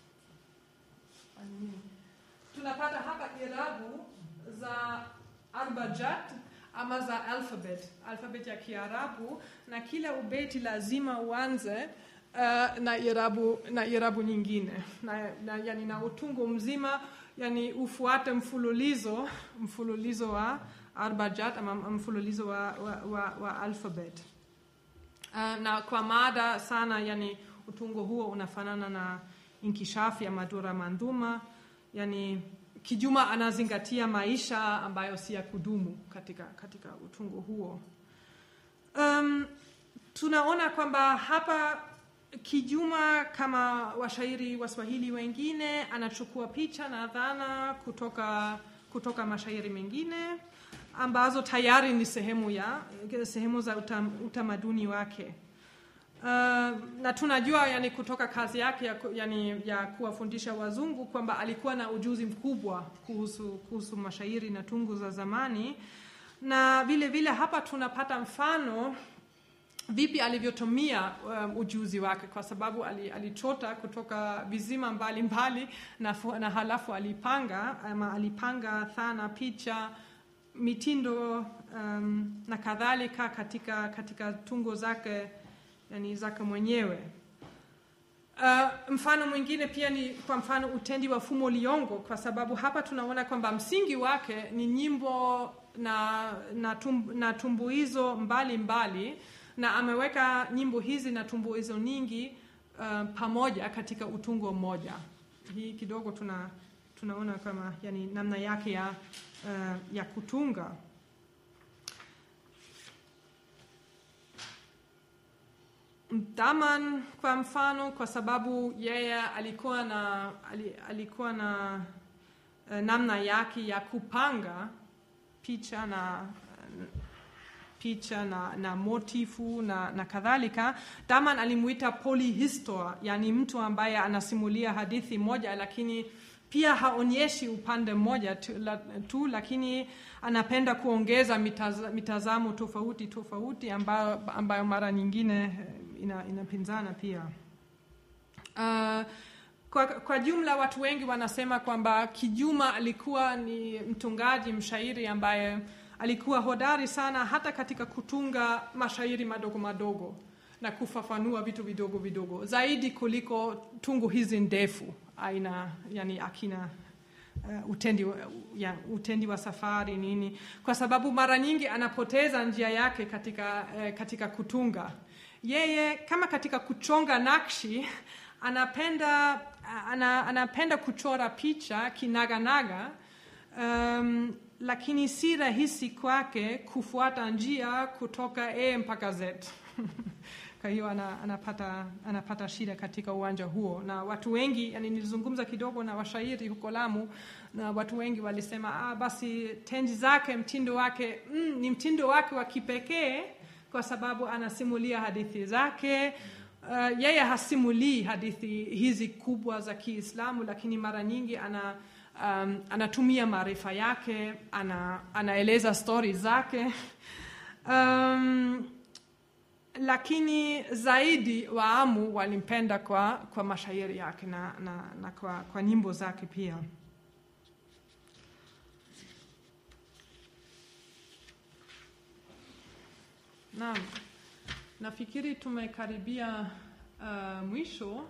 tunapata hapa irabu za arbajat ama za alphabet alphabet ya Kiarabu, na kila ubeti lazima uanze uh, na irabu na irabu nyingine na, na, yani na utungo mzima yani ufuate mfululizo mfululizo wa arbajat ama mfululizo wa, wa, wa, wa alphabet uh, na kwa mada sana yani utungo huo unafanana na inkishafi ya Madura Manduma, yani Kijuma anazingatia maisha ambayo si ya kudumu katika, katika utungo huo. Um, tunaona kwamba hapa Kijuma kama washairi Waswahili wengine anachukua picha na dhana kutoka, kutoka mashairi mengine ambazo tayari ni sehemu ya sehemu za utam, utamaduni wake. Uh, na tunajua yani kutoka kazi yake ya, ku- yani, ya kuwafundisha wazungu kwamba alikuwa na ujuzi mkubwa kuhusu, kuhusu mashairi na tungu za zamani, na vile vile hapa tunapata mfano vipi alivyotumia um, ujuzi wake, kwa sababu ali- alichota kutoka vizima mbalimbali na, fu- na halafu alipanga ama alipanga thana, picha, mitindo um, na kadhalika katika, katika tungo zake yani zake mwenyewe. Uh, mfano mwingine pia ni kwa mfano utendi wa Fumo Liyongo, kwa sababu hapa tunaona kwamba msingi wake ni nyimbo na, na, tum, na tumbuizo mbalimbali na ameweka nyimbo hizi na tumbuizo nyingi uh, pamoja katika utungo mmoja. Hii kidogo tuna, tunaona kama yani namna yake ya, uh, ya kutunga. Daman kwa mfano, kwa sababu yeye alikuwa na, ali- alikuwa na uh, namna yake ya kupanga picha na picha na, na motifu na, na kadhalika. Daman alimuita polyhistor, yani mtu ambaye anasimulia hadithi moja lakini pia haonyeshi upande mmoja tu, la, tu lakini anapenda kuongeza mitaz, mitazamo tofauti tofauti ambayo, ambayo mara nyingine eh, ina, inapinzana pia. Uh, kwa, kwa jumla watu wengi wanasema kwamba Kijuma alikuwa ni mtungaji mshairi ambaye alikuwa hodari sana hata katika kutunga mashairi madogo madogo na kufafanua vitu vidogo vidogo zaidi kuliko tungu hizi ndefu aina yani akina uh, utendi, wa- ya, utendi wa safari nini, kwa sababu mara nyingi anapoteza njia yake katika, uh, katika kutunga. Yeye kama katika kuchonga nakshi anapenda, ana, anapenda kuchora picha kinaganaga um, lakini si rahisi kwake kufuata njia kutoka A mpaka Z. Kwa hiyo ana, anapata, anapata shida katika uwanja huo, na watu wengi yani, nilizungumza kidogo na washairi huko Lamu, na watu wengi walisema ah, basi tenzi zake, mtindo wake mm, ni mtindo wake wa kipekee kwa sababu anasimulia hadithi zake. Uh, yeye hasimulii hadithi hizi kubwa za Kiislamu, lakini mara nyingi ana um, anatumia maarifa yake, ana, anaeleza stori zake um, lakini zaidi Waamu walimpenda kwa, kwa mashairi yake na, na, na kwa, kwa nyimbo zake pia. Naam, nafikiri tumekaribia uh, mwisho.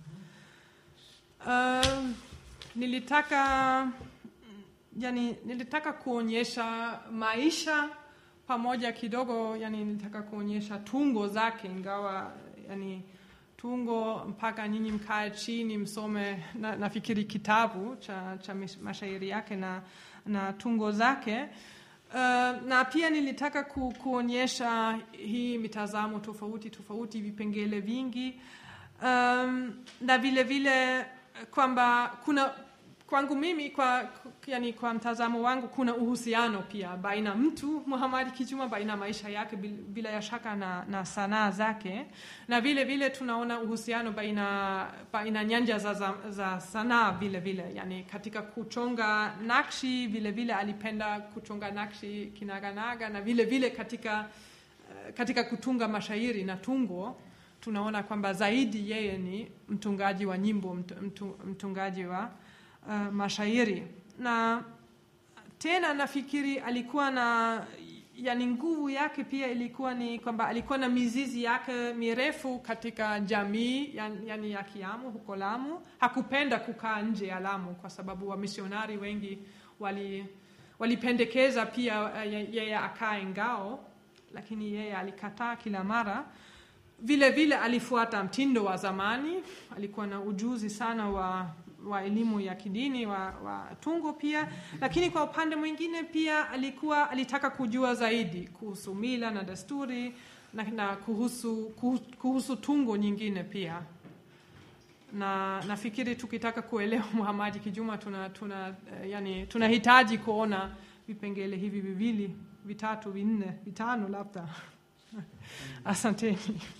Uh, nilitaka yani, nilitaka kuonyesha maisha pamoja kidogo, yani nilitaka kuonyesha tungo zake, ingawa yani tungo mpaka nyinyi mkae chini msome na, nafikiri kitabu cha, cha mashairi yake na, na tungo zake. Uh, na pia nilitaka ku, kuonyesha hii mitazamo tofauti tofauti, vipengele vingi um, na vile vile kwamba kuna kwangu mimi kwa, yani kwa mtazamo wangu kuna uhusiano pia baina mtu Muhammad Kijuma, baina maisha yake bila ya shaka na, na sanaa zake, na vile vile tunaona uhusiano baina, baina nyanja za, za, za sanaa vile vile, yani katika kuchonga nakshi vile vile alipenda kuchonga nakshi kinaganaga, na vile vile katika, katika kutunga mashairi na tungo tunaona kwamba zaidi yeye ni mtungaji wa nyimbo, mtu, mtungaji wa uh, mashairi na tena nafikiri alikuwa na yani nguvu yake pia ilikuwa ni kwamba alikuwa na mizizi yake mirefu katika jamii yani, yani ya Kiamu huko Lamu. Hakupenda kukaa nje ya Lamu kwa sababu wamisionari wengi wali walipendekeza pia yeye akae Ngao, lakini yeye alikataa kila mara. Vile vile alifuata mtindo wa zamani, alikuwa na ujuzi sana wa wa elimu ya kidini wa, wa tungo pia, lakini kwa upande mwingine pia alikuwa alitaka kujua zaidi kuhusu mila na desturi na, na kuhusu, kuhu- kuhusu tungo nyingine pia na nafikiri tukitaka kuelewa Muhamadi Kijuma tuna, tuna, eh, yani, tunahitaji kuona vipengele hivi viwili vitatu vinne vitano labda. Asanteni.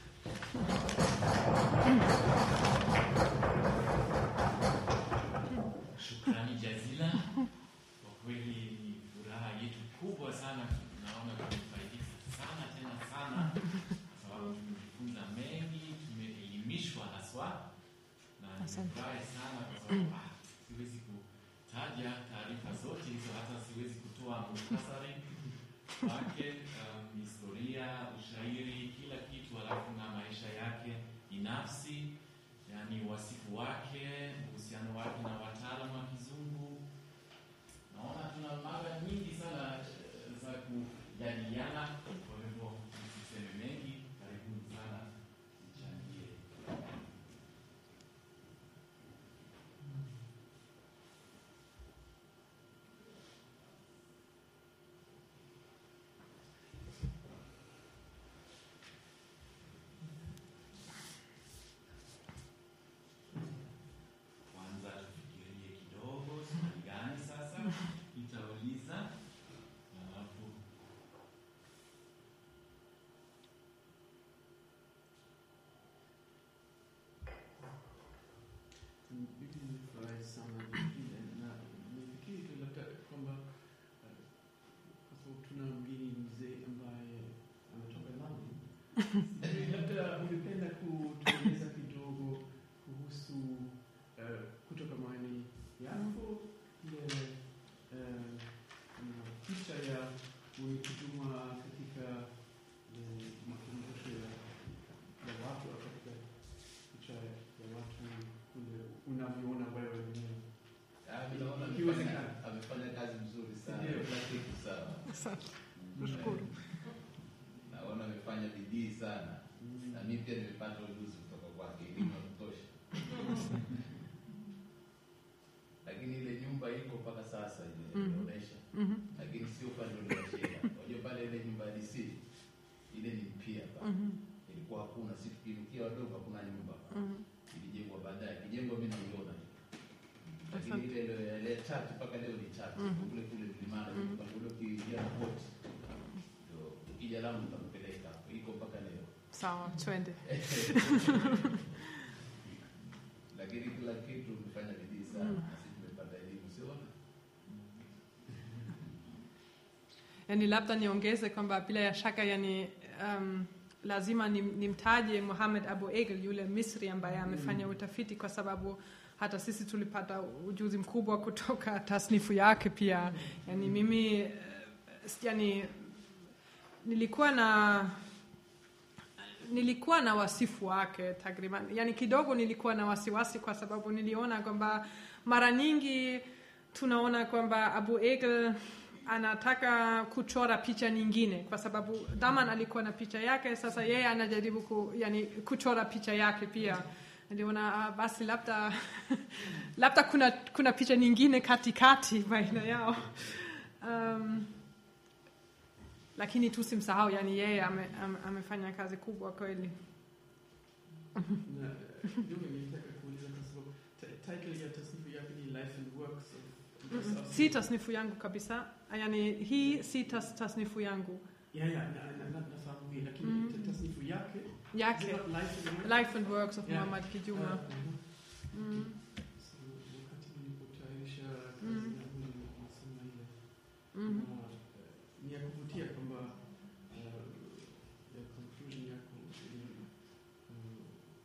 Shukrani jazila. Kwa kweli ni furaha yetu kubwa sana, tunaona tumefaidika sana tena sana, kwa sababu tumejifunza mengi, tumeelimishwa haswa, na Asante. nimefurahi sana kwa sababu ah, siwezi kutaja taarifa zote hizo, hata siwezi kutoa muhtasari wake, um, historia, ushairi, kila kitu, alafu na maisha yake binafsi yani wasifu wake, uhusiano wake na wataalamu wa kizungu. Naona tuna mada nyingi sana eh, za kujadiliana, kwa hivyo tusiseme mengi. Karibuni sana mchangie. Kwanza tufikirie kidogo, swali gani sasa itauliza, alafu Mimi nimefurahi sana vile na nifikiri tu labda kwamba eh, kwa sababu tuna mgeni mzee ambaye ametoka Lamu, sijui labda ungependa kutueleza kidogo kuhusu eh, kutoka maoni yako ile eh, kuna picha ya mwenye kujuma katika eh, makumbusho ya, ya watu au katika picha ya watu kule unavyoona wewe mwenyewe. Ah, mimi naona Ikiwezekana. amefanya- amefanya kazi nzuri sana, Ndio. kila kitu sawa. Asante. Mm. Nashukuru. Naona amefanya bidii sana, na mimi pia nimepata ujuzi kutoka kwake, elimu ya kutosha. Lakini ile nyumba iko mpaka sasa ile Mhm. inaonyesha, Mhm, lakini sio upande ule wa shida. Unajua pale ile nyumba ya DC ile ni mpya pale, mhm, ilikuwa hakuna, si tukirukia wadogo, hakuna nyumba pale. mhm. ilijengwa baadaye, ikijengwa mimi naiona, lakini Asante. ile ile ile chati mpaka leo ni chati Mhm. kule kule mlimani, Mhm. kwa kule ukiingia na boti ndio ukija Lamu utakupeleka hapo, iko mpaka leo Sawa, twende. lakini kila kitu umefanya bidii sana, Mhm. na sisi tumepata elimu, siona Yani labda niongeze kwamba bila ya shaka yani um, lazima nim- nimtaje Mohamed Abu Egel yule Misri ambaye amefanya utafiti, kwa sababu hata sisi tulipata ujuzi mkubwa kutoka tasnifu yake pia. Yani mimi eh, yani nilikuwa na nilikuwa na wasifu wake takriban, yani kidogo nilikuwa na wasiwasi, kwa sababu niliona kwamba mara nyingi tunaona kwamba Abu Egel anataka kuchora picha nyingine, kwa sababu Daman alikuwa na picha yake, sasa yeye anajaribu ku, yani, kuchora picha yake pia. Niliona ah, basi labda labda kuna, kuna picha nyingine katikati baina yao um, lakini tusimsahau, yani yeye ame, ame, amefanya kazi kubwa kweli. Na eh, kidogo nilitaka kuuliza kwa sababu ti- title ya tasnifu yake ni Life and Works of Mm-mm. Si tasnifu yangu kabisa, yani hii si tas, tasnifu yangu Ya, ya, na- na- na- nafahamu hii, lakini Mm. ta- tasnifu yake yake, is it Life and Works? Life and Works of Yeah. Muhammad Kijuma. Ah, mhm. Mm. So, wakati nilipotayarisha kazi Mm. yangu nilisoma ile Mm. Na, eh, ni ya kuvutia kwamba eh, ya conclusion yako ili, eh,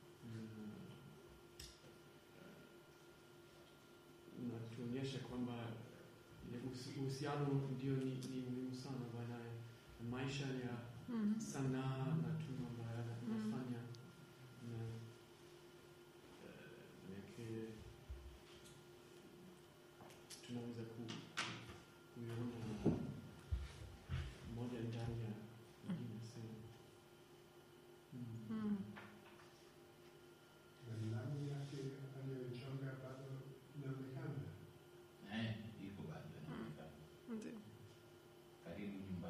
na- unatuonyesha kwamba ile uhusi- uhusiano ndio ni, ni muhimu sana baina ya maisha ya Mm. sanaa na tunu ambayo Mm. anafanya na eh, manake tunaweza ku, kuiona moja ndani ya nyingine sio mm. Mm. Alama yake aliyoichonga bado inaonekana. eh, iko bado inaonekana Ndio. karibu nyuma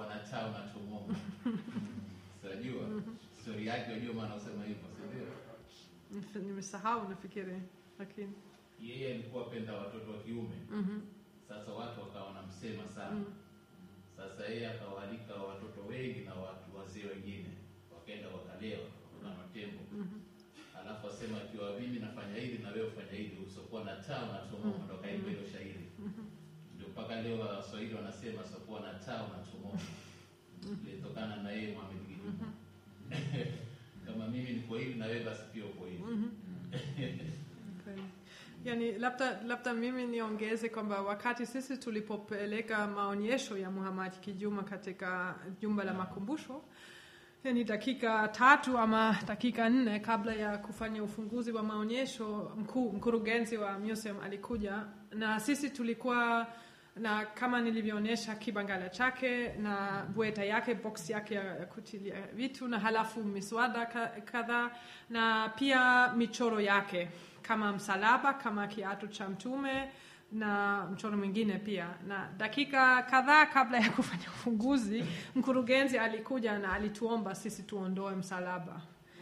usokuwa na taa unachomoka. Unajua story yake, unajua maana usema hivyo, si ndio? Nif- Nimesahau nafikiri, lakini Yeye alikuwa apenda watoto wa kiume, mhm, sasa watu wakawa wanamsema sana. Mm. Sasa yeye akawaalika watoto wengi na watu wazee wengine, wakaenda wakalewa na matembo mhm. alafu asema akiwa mimi nafanya hili na wewe ufanya hili, usokuwa na taa unachomoka, ndo kaimba hilo shairi. Ndio mpaka leo Waswahili wanasema usokuwa na taa unachomoka, ilitokana na yeye Mohamed Kijuma. Kama mimi niko hivi na wewe basi pia uko hivi. Kweli. Yani labda labda mimi niongeze kwamba wakati sisi tulipopeleka maonyesho ya Muhammad Kijuma katika jumba la makumbusho, yani dakika tatu ama dakika nne kabla ya kufanya ufunguzi wa maonyesho, mkuu mkurugenzi wa museum alikuja na sisi tulikuwa na kama nilivyoonyesha kibangala chake na bweta yake box yake ya ya kutilia vitu na halafu miswada ka- kadhaa na pia michoro yake kama msalaba kama kiatu cha mtume na mchoro mwingine pia na dakika kadhaa kabla ya kufanya ufunguzi mkurugenzi alikuja na alituomba sisi tuondoe msalaba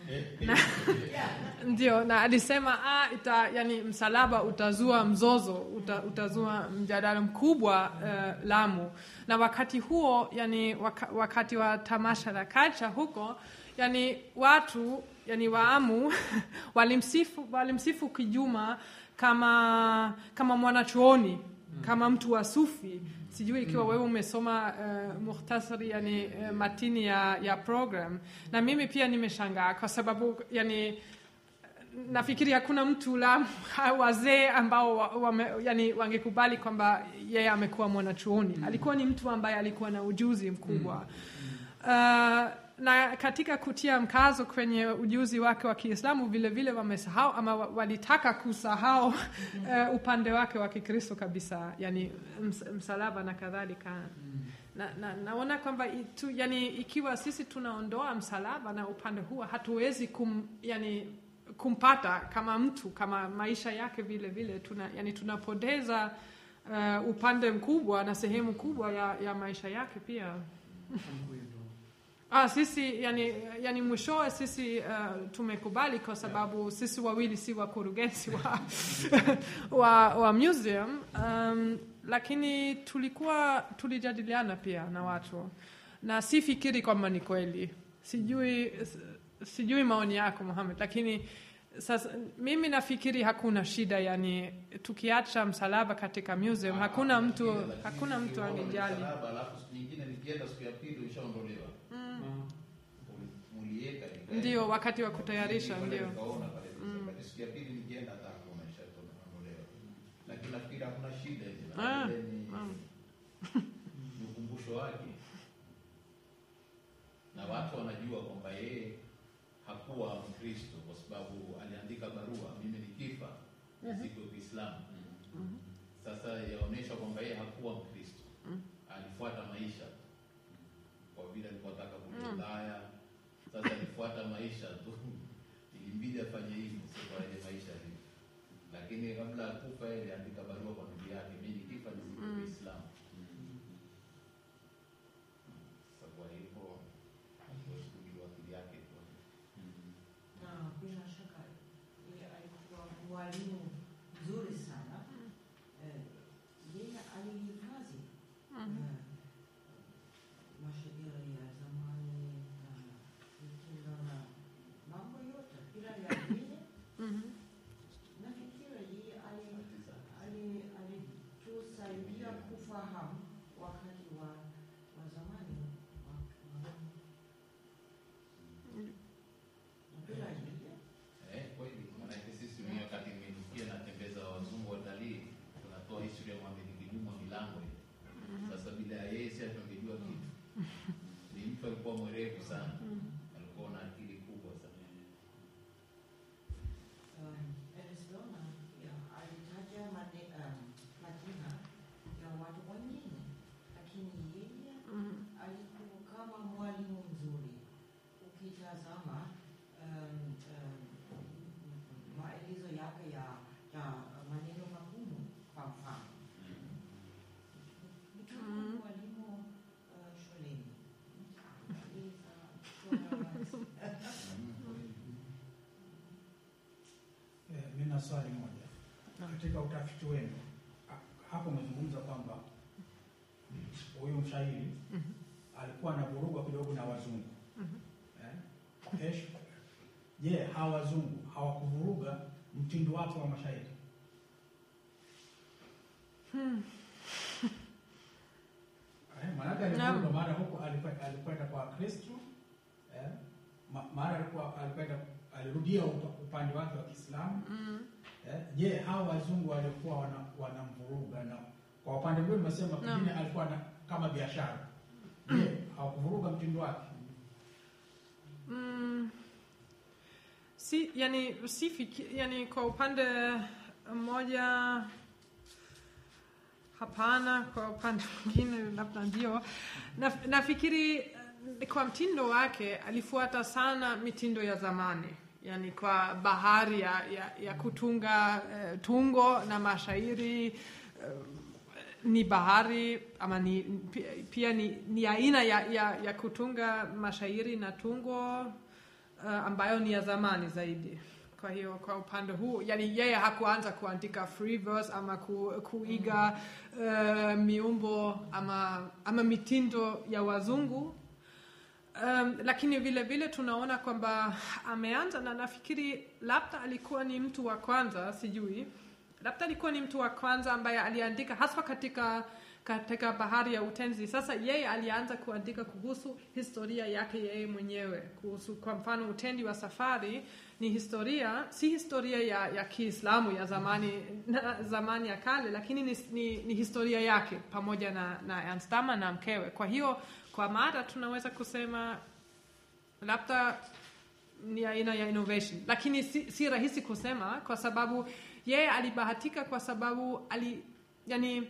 ndio na alisema ah, ita, yani msalaba utazua mzozo uta, utazua mjadala mkubwa uh, Lamu na wakati huo yani waka, wakati wa tamasha la kacha huko yani watu yani waamu walimsifu, walimsifu Kijuma kama kama mwanachuoni kama mtu wa sufi sijui ikiwa wewe umesoma uh, muhtasari yani uh, matini ya, ya program na mimi pia nimeshangaa kwa sababu yani nafikiri hakuna mtu la wazee ambao wa, wame, yani wangekubali kwamba yeye amekuwa mwanachuoni alikuwa ni mtu ambaye alikuwa na ujuzi mkubwa uh, na katika kutia mkazo kwenye ujuzi wake wa Kiislamu vile vile wamesahau ama wa- walitaka kusahau uh, upande wake wa Kikristo kabisa, yani ms, msalaba na kadhalika na, na, naona kwamba itu, yani, ikiwa sisi tunaondoa msalaba na upande huo hatuwezi kum, yani, kumpata kama mtu kama maisha yake vile vile tuna, yani, tunapoteza uh, upande mkubwa na sehemu kubwa ya, ya maisha yake pia. Hamkuindo. Ah, sisi yani, yani mwishowe sisi uh, tumekubali kwa sababu sisi wawili si wakurugenzi wa, wa, wa museum um, lakini tulikuwa tulijadiliana pia na watu na sifikiri kwamba ni kweli sijui sijui maoni yako Mohamed lakini sasa mimi nafikiri hakuna shida yani tukiacha msalaba katika museum hakuna mtu Lakini hakuna mtu ukiona angejali msalaba, Alafu siku nyingine nikienda siku ya pili ushaondolewa. Ah, Mulieka ikaenda. ndio wakati wa kutayarisha Nilikwenda ndio nikaona pale Lakini siku ya pili nikienda hata hakuna ishaondolewa. Lakini nafikiri hakuna shida hivi. Ah, Ile ni- mm. ni ukumbusho wake. Na watu wanajua kwamba yeye hakuwa Mkristo kwa sababu aliandika barua, mimi nikifa siku ya Kiislamu. Sasa yaonyesha kwamba yeye hakuwa Mkristo, alifuata maisha kwa vile alikuwa ataka kuja Ulaya. Sasa alifuata maisha tu, ilimbidi afanye hivyo, sio kwa ile maisha hivi. Lakini kabla ya kufa, yeye aliandika barua kwa ndugu yake, mimi nikifa nizike Mm. Uislamu. Sasa kwa hivyo hatuwezi kujua akili yake tu. na bila shaka yeye alikuwa mwalimu mzuri sana. Eh, Yeye alihifadhi eh, mashairi ya zamani na mitindo na mambo yote, bila ya dini. Mhm. Nafikiri yeye ali- ali- alitusaidia kufahamu wakati wa wa zamani wa wa- na bila yeye Eh, kweli maanake sisi wenyewe wakati nimesikia natembeza wazungu watalii, tunatoa historia ya Mohamed Kijuma milango ile. Sasa bila ya yeye si hatungejua kitu. Ni mtu alikuwa mwerevu sana, alikuwa na akili kubwa sana. Um, Arizona ya alitaja mane, um, majina ya watu wengine, lakini yeye Mhm. alikuwa kama mwalimu mzuri. Ukitazama um, um, maelezo yake ya, ya maneno magumu, kwa mfano mtu Mhm. mwalimu uh, shuleni swali moja. Naam. Katika utafiti wenu ha- hapo umezungumza kwamba huyu mshairi Mhm. alikuwa anavurugwa kidogo na wazungu Mhm. eh? Kesho je, hawa wazungu hawakuvuruga mtindo wake wa mashairi? Hmm. Eh, maanake Naam. alivuruga mara huko alikwe- alikwenda kwa Kristo eh? ma- mara alikuwa alikwenda alirudia upa- upande wake wa Kiislamu Mm. Eh, Je, hawa wazungu walikuwa wana- wanamvuruga na kwa upande mwingine umesema Naam. pengine alikuwa na, kama biashara. Je, hawakuvuruga mtindo wake? Mm. Si, yani, si fiki, yani kwa upande mmoja hapana, kwa upande mwingine labda ndio. Na, nafikiri eh, kwa mtindo wake alifuata sana mitindo ya zamani, yani kwa bahari ya, ya, ya kutunga eh, tungo na mashairi eh, ni bahari ama ni, pia, pia ni, ni aina ya, ya, ya kutunga mashairi na tungo uh, ambayo ni ya zamani zaidi. Kwa hiyo kwa upande huu, yani yeye hakuanza kuandika free verse ama ku, kuiga uh, miumbo ama, ama mitindo ya wazungu Um, lakini vile vile tunaona kwamba ameanza na nafikiri labda alikuwa ni mtu wa kwanza, sijui, labda alikuwa ni mtu wa kwanza ambaye aliandika haswa katika katika bahari ya utenzi. Sasa yeye alianza kuandika kuhusu historia yake yeye mwenyewe, kuhusu kwa mfano utendi wa safari ni historia, si historia ya, ya Kiislamu ya zamani na, zamani ya kale, lakini ni, ni, ni historia yake pamoja na, na Ernst Dama na mkewe. Kwa hiyo kwa mada tunaweza kusema labda ni aina ya innovation, lakini si, si rahisi kusema kwa sababu yeye alibahatika kwa sababu ali, yani,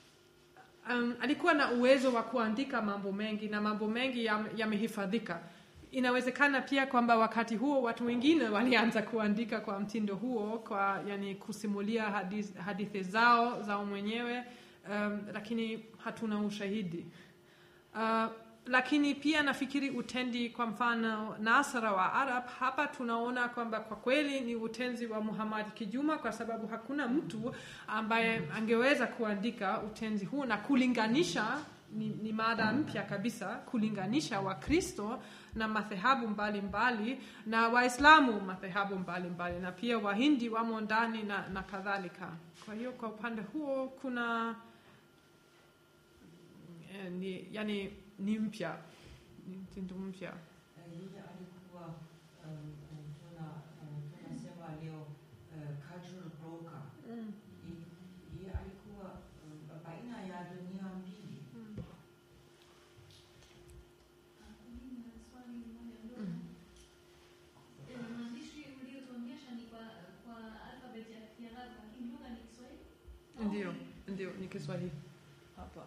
um, alikuwa na uwezo wa kuandika mambo mengi na mambo mengi yam- yamehifadhika. Inawezekana pia kwamba wakati huo watu wengine walianza kuandika kwa mtindo huo, kwa yani kusimulia hadithi, hadithi zao zao mwenyewe um, lakini hatuna ushahidi. Uh, lakini pia nafikiri utendi kwa mfano Nasara wa Arab, hapa tunaona kwamba kwa kweli ni utenzi wa Muhammad Kijuma, kwa sababu hakuna mtu ambaye angeweza kuandika utenzi huu na kulinganisha ni, ni mada mpya kabisa kulinganisha Wakristo na madhehebu mbalimbali na Waislamu madhehebu mbalimbali na pia Wahindi wamo ndani na, na kadhalika. Kwa hiyo kwa upande huo kuna eh, ni, yani ni mpya ni mtindo mpya Eh, yule alikuwa um, um, tuna um, tunasema leo uh, cultural broker. mm. Ye- Yeye alikuwa um, baina ya dunia mbili. Mimi na swali moja ndogo. Mhm. Eh, Maandishi uliotuonyesha ni kwa kwa alfabeti ya Kiarabu, lakini lugha ni Kiswahili? Au Ndio, ni- ndio ni Kiswahili hapa.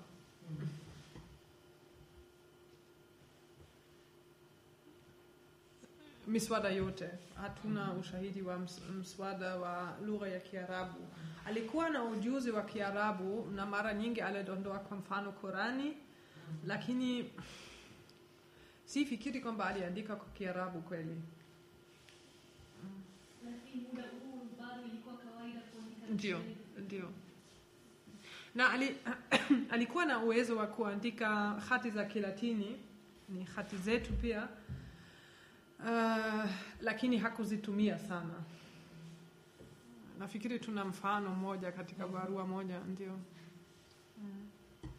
Miswada yote hatuna ushahidi wa ms- mswada wa lugha ya Kiarabu. Alikuwa na ujuzi wa Kiarabu na mara nyingi alidondoa kwa mfano Korani, lakini si fikiri kwamba aliandika kwa Kiarabu kweli. Lakini muda huu bado ilikuwa kawaida kuandika Ndio, Kiswahili. ndio. Na ali, alikuwa na uwezo wa kuandika hati za Kilatini, ni hati zetu pia, uh, lakini hakuzitumia sana. Nafikiri tuna mfano mmoja katika barua moja, ndio. Mm,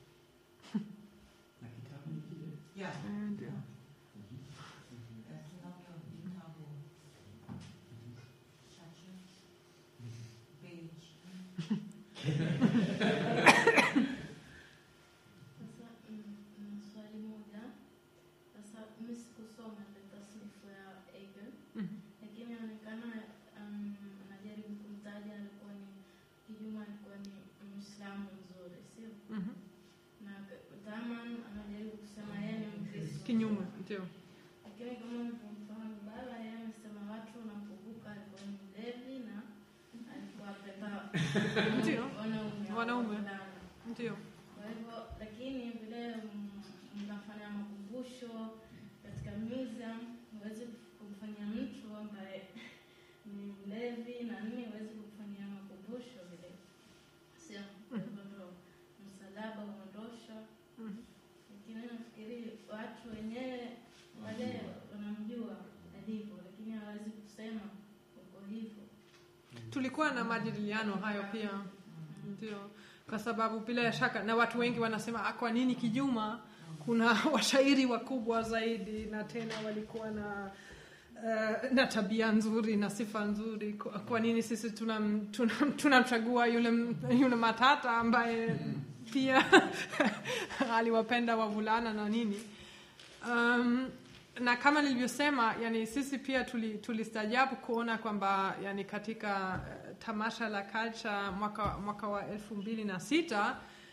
Na kitabu ni kile. Yeah. eh, ndio. Eh, tunavyo vitabu chache, page. Sasa mm, mm, swali moja. Sasa mimi sikusoma ile tasnifu ya Hegel, Mhm. lakini inaonekana um, anajaribu kumtaja alikuwa ni Kijuma alikuwa ni Muislamu mzuri, sio? Mhm. Na Daman anajaribu kusema yeye ni Mkristo. Kinyume, ndio. Lakini kama mlivyofahamu baba, yeye amesema watu wanapovuka alikuwa ni mlevi na alikuwa apenda Ndio. wanaume Wanaume. wavulana. Ndio. Kwa hivyo lakini vile mm, mnafanya makumbusho katika museum, huwezi kumfanyia mtu ambaye ni mlevi na nini, huwezi kumfanyia makumbusho vile sio hivyo, ndo msalaba uondoshwa. Mhm. Lakini nafikiri watu wenyewe wale wanamjua alivyo, lakini hawawezi kusema uko hivyo. tulikuwa na majadiliano hayo pia ndio kwa sababu bila shaka na watu wengi wanasema "Ah, kwa nini kijuma kuna washairi wakubwa zaidi na tena walikuwa na uh, na tabia nzuri na sifa nzuri kwa, kwa nini sisi tunamchagua tuna, tuna tunamchagua yule, yule matata ambaye pia aliwapenda wavulana na nini um, na kama nilivyosema yani sisi pia tuli- tulistajabu kuona kwamba yani katika eh, tamasha la culture mwaka, mwaka wa elfu mbili na sita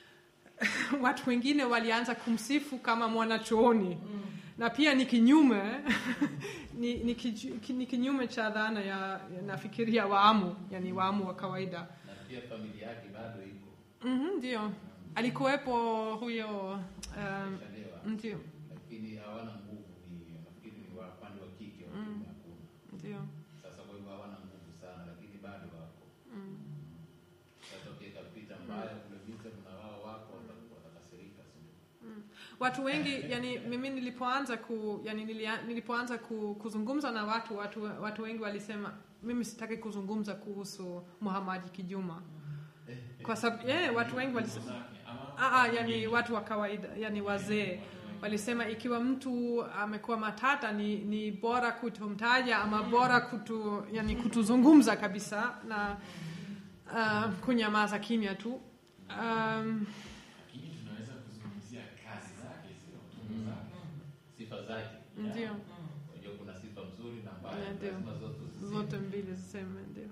watu wengine walianza kumsifu kama mwanachuoni na pia ni kinyume ni, ni, kiju- ki- ni kinyume cha dhana ya, ya nafikiria waamu yani waamu wa kawaida na pia familia yake bado iko Mhm, ndio alikuwepo huyo um, shalewa, ndio lakini hawana nguvu. Ni nafikiri ni wa upande wa kike, wa kiume hakuna. ndio Sasa kwa hivyo hawana nguvu sana, lakini bado wako. mm. Sasa ukiweka picha mbaya kule vita na wao wako wata- watakasirika, si ndio? watu wengi yani mimi nilipoanza ku yani nilia, nilipoanza ku, kuzungumza na watu, watu watu wengi walisema mimi sitaki kuzungumza kuhusu Muhamadi Kijuma kwa sababu yeah, watu wengi walisema zake ama Ah, ah, yani watu wa kawaida yani wazee walisema ikiwa mtu amekuwa matata ni, ni bora kutomtaja ama bora kutu, yani kutuzungumza kabisa na uh, kunyamaza kimya tu um, lakini tunaweza kuzungumzia kazi zake, sio tungo zake. Sifa zake, ndio unajua kuna sifa nzuri na mbaya, Yeah, ndio. lazima zote ziseme. zote mbili ziseme ndio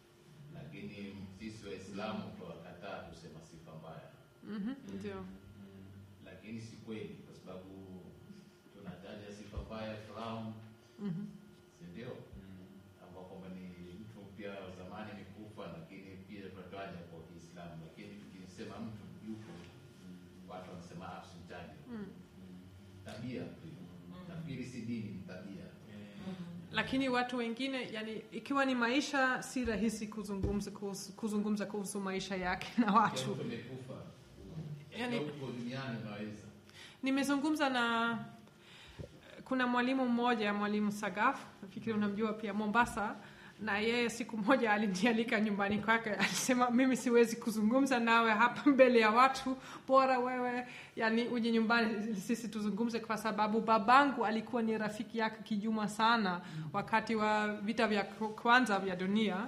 Lakini sisi Waislamu tuwakataa kusema sifa mbaya, Mhm, ndio lakini si kweli, kwa sababu tunataja sifa mbaya Firaun, Mhm. si ndio? ambao kwamba ni mtu pia wa zamani amekufa, lakini pia tunataja kwa Kiislamu, lakini tukisema mtu yupo, watu wanasema ah, usimtaje. Mm. Tabia tu, nafikiri si dini, ni tabia. lakini watu wengine yani ikiwa ni maisha si rahisi kuzungumza kuhusu, kuzungumza kuhusu maisha yake na Kila watu mtu amekufa, Yani- yani, uko duniani unaweza nimezungumza na kuna mwalimu mmoja mwalimu sagaf nafikiri unamjua pia mombasa na yeye siku moja alinialika nyumbani kwake alisema mimi siwezi kuzungumza nawe hapa mbele ya watu bora wewe yani uje nyumbani sisi tuzungumze kwa sababu babangu alikuwa ni rafiki yake kijuma sana wakati wa vita vya kwanza vya dunia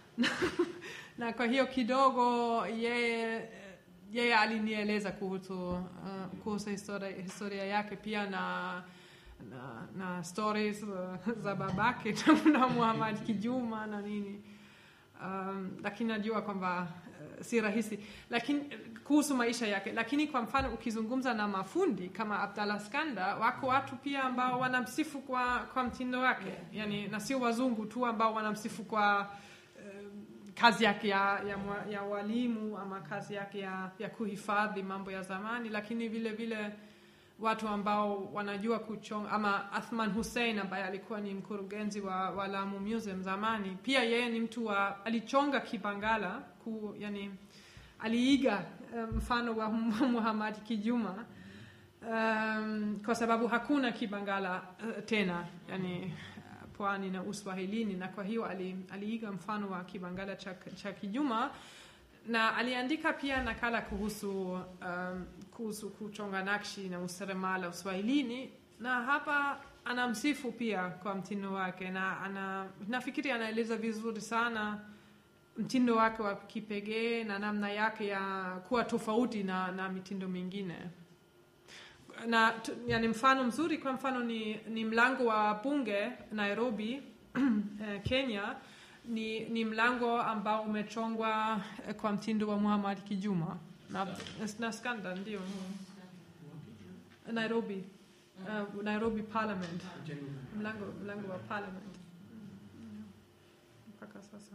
na kwa hiyo kidogo yeye yeye alinieleza kuhusu uh, kuhusu historia, historia yake pia na na, na stories uh, za babake na Muhammad Kijuma na nini um, lakini najua kwamba uh, si rahisi lakini kuhusu maisha yake lakini kwa mfano ukizungumza na mafundi kama Abdallah Skanda wako watu pia ambao wanamsifu kwa, kwa mtindo wake yani na sio wazungu tu ambao wanamsifu kwa kazi yake ya, ya, mwa- ya walimu ama kazi yake ya, ya kuhifadhi mambo ya zamani, lakini vile vile watu ambao wanajua kuchonga ama Athman Hussein ambaye alikuwa ni mkurugenzi wa, wa Lamu Museum zamani, pia yeye ni mtu wa alichonga Kibangala ku, yani aliiga eh, mfano wa Muhammad Kijuma um, kwa sababu hakuna Kibangala uh, tena yani uh, pwani na Uswahilini, na kwa hiyo ali, aliiga mfano wa Kibangala cha, cha Kijuma na aliandika pia nakala kuhusu um, kuhusu kuchonga nakshi na useremala Uswahilini, na hapa anamsifu pia kwa mtindo wake, na ana, nafikiri anaeleza vizuri sana mtindo wake wa kipekee na namna yake ya kuwa tofauti na, na mitindo mingine na tu- yani mfano mzuri kwa mfano ni, ni mlango wa bunge Nairobi eh, Kenya ni, ni mlango ambao umechongwa eh, kwa mtindo wa Muhammad Kijuma na, na skanda ndio Nairobi uh, Nairobi Parliament mlango, mlango wa Parliament Mm. mpaka sasa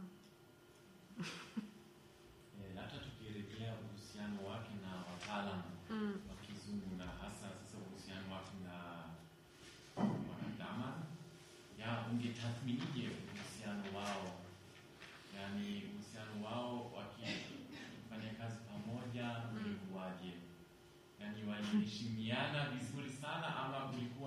Eh, hata tukirejelea uhusiano wake na wataalamu mm. wa kizungu na hasa sasa uhusiano wake na wanadamu ya ungetathminije uhusiano wao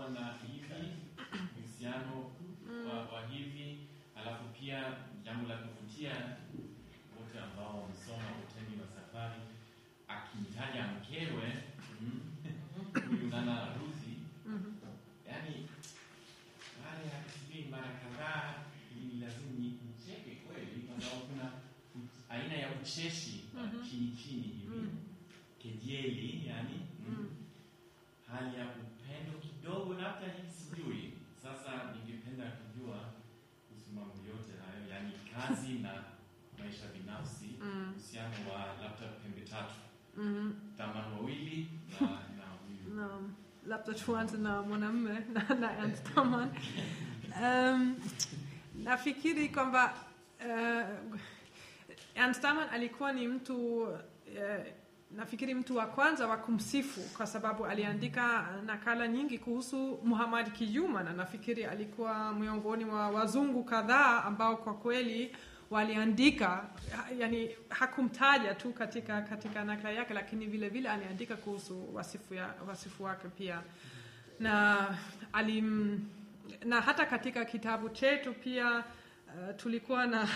kuwa na hivi uhusiano wa, wa hivi, alafu pia jambo la kuvutia wote ambao wamesoma utemi wa safari, akimtaja mkewe mm, huyu Nana Ruthi, yani baada ya kusubiri mara kadhaa ili lazima ni- nicheke kweli, kwa sababu kuna u- aina ya ucheshi wa Mhm. chini chini hivi kejeli, yani mm, hali ya upendo kidogo, labda hii sijui. Sasa ningependa kujua kuhusu mambo yote hayo, yani kazi na maisha binafsi, Mm. uhusiano wa labda pembe tatu, Mhm. Daman wawili na na huyu na labda tuanze na mwanamume na, na Ernst Hamann. Um, nafikiri kwamba uh, Ernst Hamann alikuwa ni mtu uh, nafikiri mtu wa kwanza wa kumsifu kwa sababu aliandika nakala nyingi kuhusu Muhammad Kijuma, na nafikiri alikuwa miongoni mwa wazungu kadhaa ambao kwa kweli waliandika ha- yani hakumtaja tu katika katika nakala yake, lakini vile vile aliandika kuhusu wasifu, ya, wasifu wake pia na alim, na hata katika kitabu chetu pia uh, tulikuwa na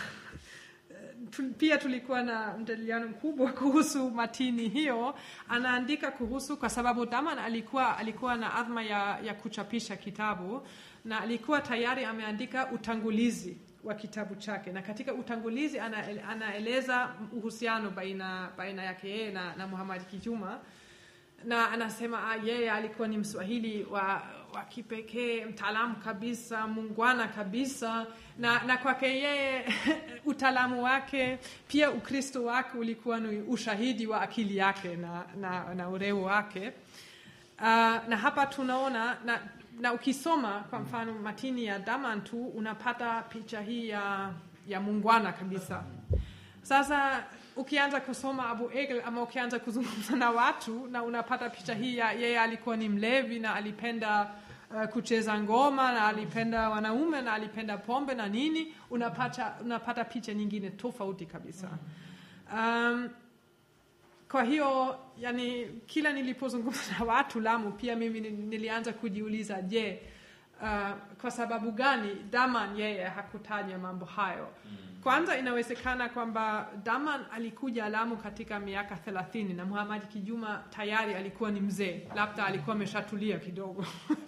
tu- pia tulikuwa na mjadiliano mkubwa kuhusu matini hiyo. Anaandika kuhusu kwa sababu Daman alikuwa alikuwa na adhma ya, ya kuchapisha kitabu na alikuwa tayari ameandika utangulizi wa kitabu chake, na katika utangulizi ana, anaeleza uhusiano baina, baina yake yeye na, na Muhammad Kijuma na anasema ah, yeye alikuwa ni Mswahili wa, wa kipekee, mtaalamu kabisa, mungwana kabisa, na, na kwake yeye utaalamu wake pia Ukristo wake ulikuwa ni ushahidi wa akili yake na, na, na ureu wake. Uh, na hapa tunaona na, na ukisoma kwa mfano matini ya Daman tu unapata picha hii ya, ya mungwana kabisa. Sasa ukianza kusoma Abu Egel ama ukianza kuzungumza na watu na unapata picha hii ya yeye alikuwa ni mlevi na alipenda uh, kucheza ngoma na alipenda wanaume na alipenda pombe na nini, unapata, unapata picha nyingine tofauti kabisa. Um, kwa hiyo yani, kila nilipozungumza na watu Lamu, pia mimi ni- nilianza kujiuliza, je, uh, kwa sababu gani Daman yeye hakutaja mambo hayo? Kwanza inawezekana kwamba Daman alikuja Lamu katika miaka thelathini na Muhammad Kijuma tayari alikuwa ni mzee, labda alikuwa ameshatulia kidogo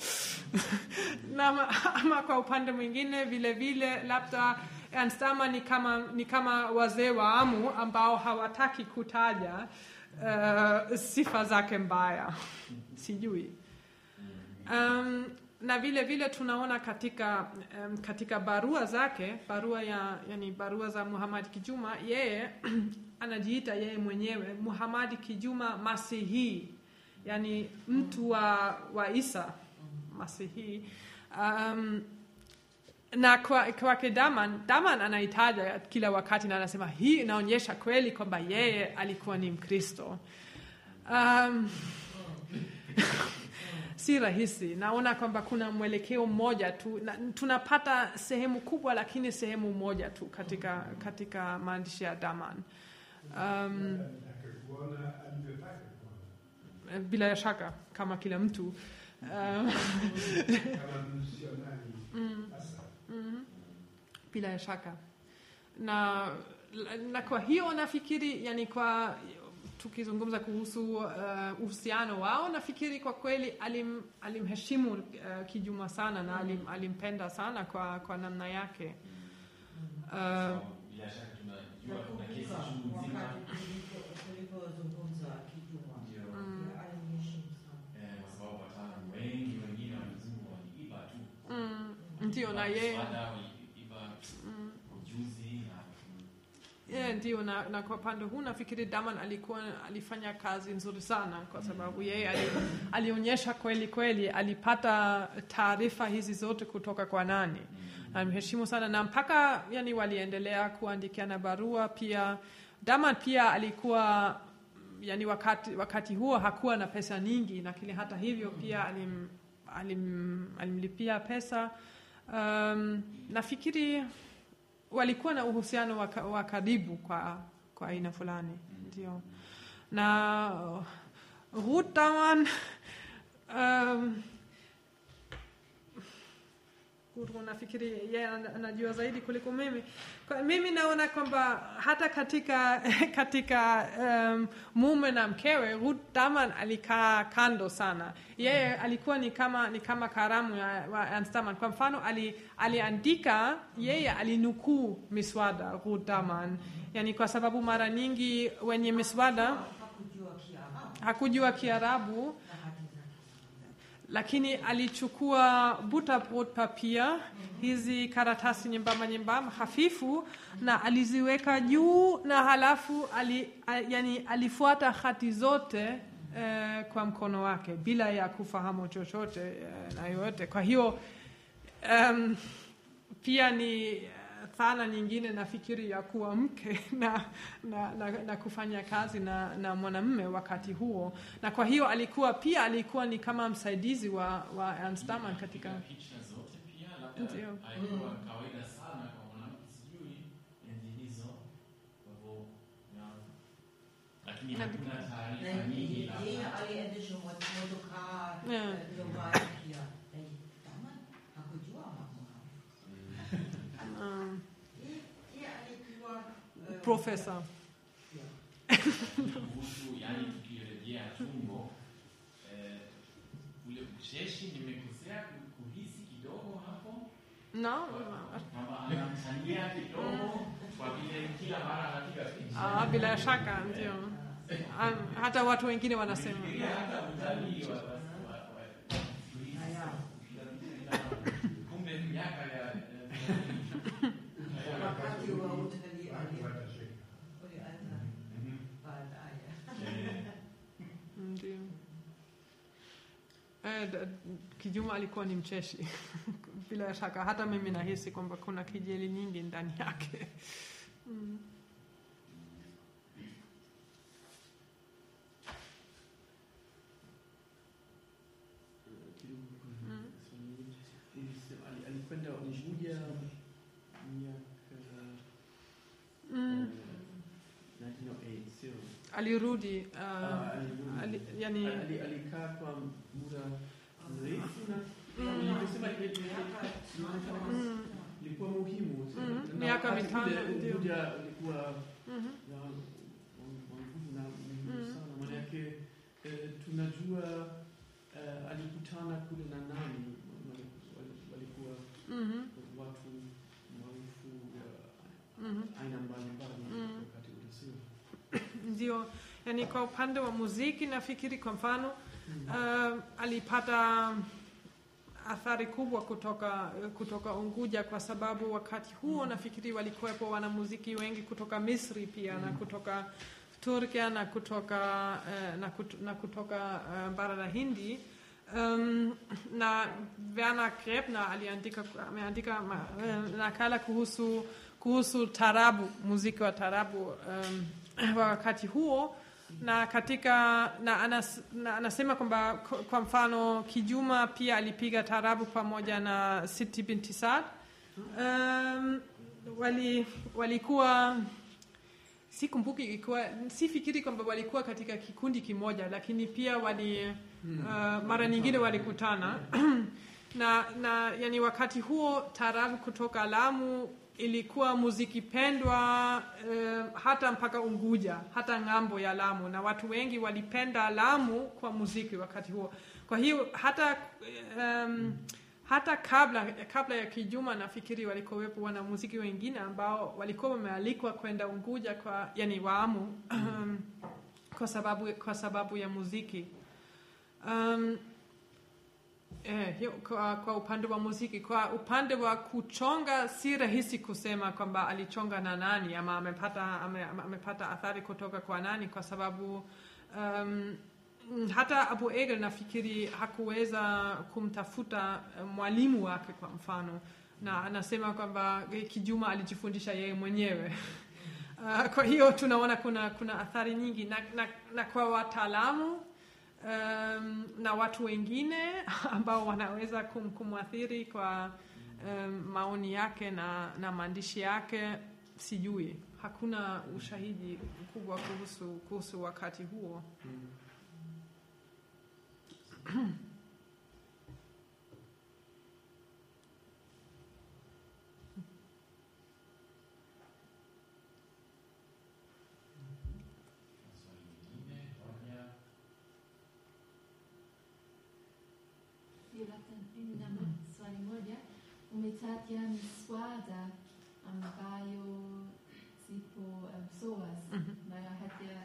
na ama, ama kwa upande mwingine vile vile labda Ernst Daman ni kama, ni kama wazee wa Amu ambao hawataki kutaja uh, sifa zake mbaya, sijui um, na vile vile tunaona katika um, katika barua zake barua ya yani barua za Muhammad Kijuma yeye anajiita yeye mwenyewe Muhammad Kijuma Masihi yani mtu wa, wa Isa Masihi um, na kwa- kwake Daman, Daman anaitaja kila wakati na anasema hii inaonyesha kweli kwamba yeye alikuwa ni Mkristo. Um, si rahisi. Naona kwamba kuna mwelekeo mmoja tu na, tunapata sehemu kubwa, lakini sehemu moja tu katika, katika maandishi ya Daman. Um, Akakuona alivyotaka kuona. bila shaka kama kila mtu um, Kama misionari hasa. Mhm. bila shaka na, na kwa hiyo nafikiri yani kwa tukizungumza kuhusu uh, uhusiano wao nafikiri kwa kweli alim, alimheshimu uh, Kijuma sana na alim, alimpenda sana kwa, kwa namna yake uh, bila shaka tunajua kuna kesi Nakumbuka chungu nzima wakati tulipo- tulipozungumza Kijuma, ndio Mm. ya alimheshimu sana. eh, kwa sababu wataalamu wengi wengine walizungu waliiba tu mm, ndio na Waliiba yeye mswada, waliiba ujuzi na Yeah, ndio na, na kwa upande huu nafikiri Daman alikuwa alifanya kazi nzuri sana kwa sababu yeye ali, alionyesha kweli kweli alipata taarifa hizi zote kutoka kwa nani. Namheshimu sana na mpaka yani waliendelea kuandikiana barua pia. Daman pia alikuwa yani wakati, wakati huo hakuwa na pesa nyingi, lakini hata hivyo pia alim, alim, alimlipia pesa um, nafikiri walikuwa na uhusiano wa ka- wa karibu kwa kwa aina fulani ndio na uh, Ruth Daman um, Gudrun nafikiri yeye ana- anajua zaidi kuliko mimi. Kwa, mimi naona kwamba hata katika katika um, mume na mkewe Ruth Daman alikaa kando sana. Yeye alikuwa ni kama ni kama karamu ya wa Ernst Daman. Kwa mfano ali, aliandika yeye alinukuu miswada Ruth Daman, yani kwa sababu mara nyingi wenye miswada hakujua Kiarabu hakujua Kiarabu na hati zake. lakini alichukua butterbrot papia hizi karatasi nyembamba nyembamba hafifu na aliziweka juu na halafu ali, a, yani alifuata hati zote eh, kwa mkono wake bila ya kufahamu chochote eh, na yoyote kwa hiyo um, pia ni eh, dhana nyingine nafikiri ya kuwa mke na, na, na, na kufanya kazi na, na mwanamume wakati huo na kwa hiyo alikuwa pia alikuwa ni kama msaidizi wa, wa Ernst Daman katika Piga picha zote pia labda Ndio. haikuwa kawaida sana kwa mwanamke sijui enzi hizo kwa hivyo ya lakini Na- hakuna Na taarifa nyingi yeye labda aliendesha mot- motokaa Yeah. eh, nyumbani pia. Eh, Daman hakujua mambo hayo. um, Yeye- yeye alikuwa eh, profesa kuhusu yani tukirejea tumbo eh, ule ucheshi nimekosea ku- kuhisi kidogo hapo no? kama anamtania kidogo kwa vile kila mara anapiga picha Ah, bila shaka ndio um, hata watu wengine wanasema Fikiria hata utalii wa- wa- wa- wa- Haya. kumbe miaka ya ya- Wakati wa utalii Watu ali- watashika. ulianza Mhm. baadaye. Eh, ndio eh, d- Kijuma alikuwa ni mcheshi bila shaka hata mimi nahisi kwamba kuna kijeli nyingi ndani yake mm. kidogo kuna Mm. swali nyingine. Nilisema, ali- alikwenda Unguja miaka Mm. eh, 1908, sio? alirudi uh, Ah, alirudi. ali, yani Ali- alikaa kwa muda mrefu na Mm. nilivyosema, ile- ile- inaonekana kama mm, ilikuwa muhimu sio? Mm, Na miaka wakati mitano, ule ndio. Unguja ulikuwa mhm, na wa- wa nguvu na muhimu Mm. sana manake eh, tunajua eh, alikutana kule na nani Wali- wali- walikuwa mhm, watu maarufu wa mhm. aina mbalimbali Mm. wakati ule sio ndio yani kwa upande wa muziki nafikiri kwa mfano uh, alipata athari kubwa kutoka kutoka Unguja kwa sababu wakati huo nafikiri walikuwepo wanamuziki wengi kutoka Misri pia na kutoka Turkia na kutoka uh, na, kut, na kutoka uh, bara la Hindi um, na Werner Grebner aliandika ameandika ma- eh, nakala kuhusu kuhusu tarabu muziki wa tarabu um, wa wakati huo na katika na, anas, na anasema kwamba kwa- kwa mfano Kijuma pia alipiga tarabu pamoja na Siti binti Saad. Um, wali walikuwa sikumbuki ilikuwa sifikiri kwamba walikuwa katika kikundi kimoja, lakini pia wali uh, mara nyingine walikutana na, na yani wakati huo tarabu kutoka Lamu ilikuwa muziki pendwa eh, hata mpaka Unguja, hata ng'ambo ya Lamu, na watu wengi walipenda Lamu kwa muziki wakati huo. Kwa hiyo hata um, hata kabla kabla ya Kijuma nafikiri walikuwepo wanamuziki wengine ambao walikuwa wamealikwa kwenda Unguja kwa yani Waamu kwa sababu kwa sababu ya muziki um, Eh, hiyo, kwa, kwa upande wa muziki, kwa upande wa kuchonga si rahisi kusema kwamba alichonga na nani ama amepata, ame, ame- amepata athari kutoka kwa nani, kwa sababu um, hata Abu Egel nafikiri hakuweza kumtafuta eh, mwalimu wake kwa mfano, na anasema kwamba eh, Kijuma alijifundisha yeye mwenyewe. Uh, kwa hiyo tunaona kuna, kuna athari nyingi na, na, na kwa wataalamu um, na watu wengine ambao wanaweza kum, kumwathiri kwa um, maoni yake na, na maandishi yake sijui hakuna ushahidi mkubwa kuhusu, kuhusu wakati huo Sijui labda nina swali moja. Umetaja miswada ambayo zipo um, SOAS Mhm. ambayo haja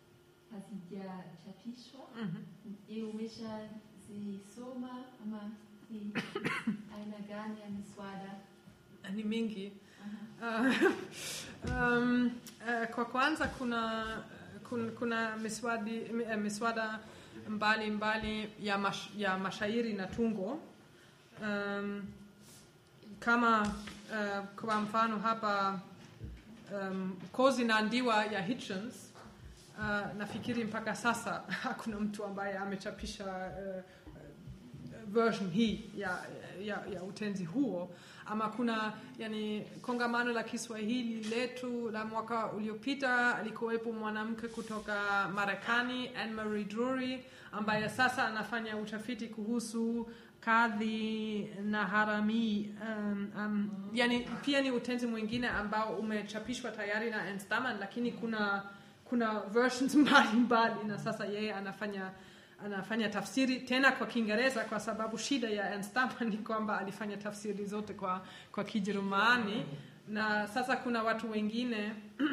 hazijachapishwa. Mhm. Je, umeshazisoma ama ni aina gani ya miswada? ni mingi Aha. Uh, um, uh, kwa kwanza kuna kuna, kuna miswadi, mi- eh, miswada mbali mbali ya, mash, ya mashairi na tungo um, kama uh, kwa mfano hapa um, kozi na ndiwa ya Hitchens uh, nafikiri mpaka sasa hakuna mtu ambaye amechapisha uh, version hii ya, ya, ya utenzi huo ama kuna yani kongamano la Kiswahili letu la mwaka uliopita alikuwepo mwanamke kutoka Marekani Anne Marie Drury ambaye sasa anafanya utafiti kuhusu kadhi na harami um, um, yani pia ni utenzi mwingine ambao umechapishwa tayari na Ernst Daman lakini kuna kuna versions mbalimbali na sasa yeye anafanya anafanya tafsiri tena kwa Kiingereza kwa sababu shida ya Ernst Daman ni kwamba alifanya tafsiri zote kwa, kwa Kijerumani na sasa kuna watu wengine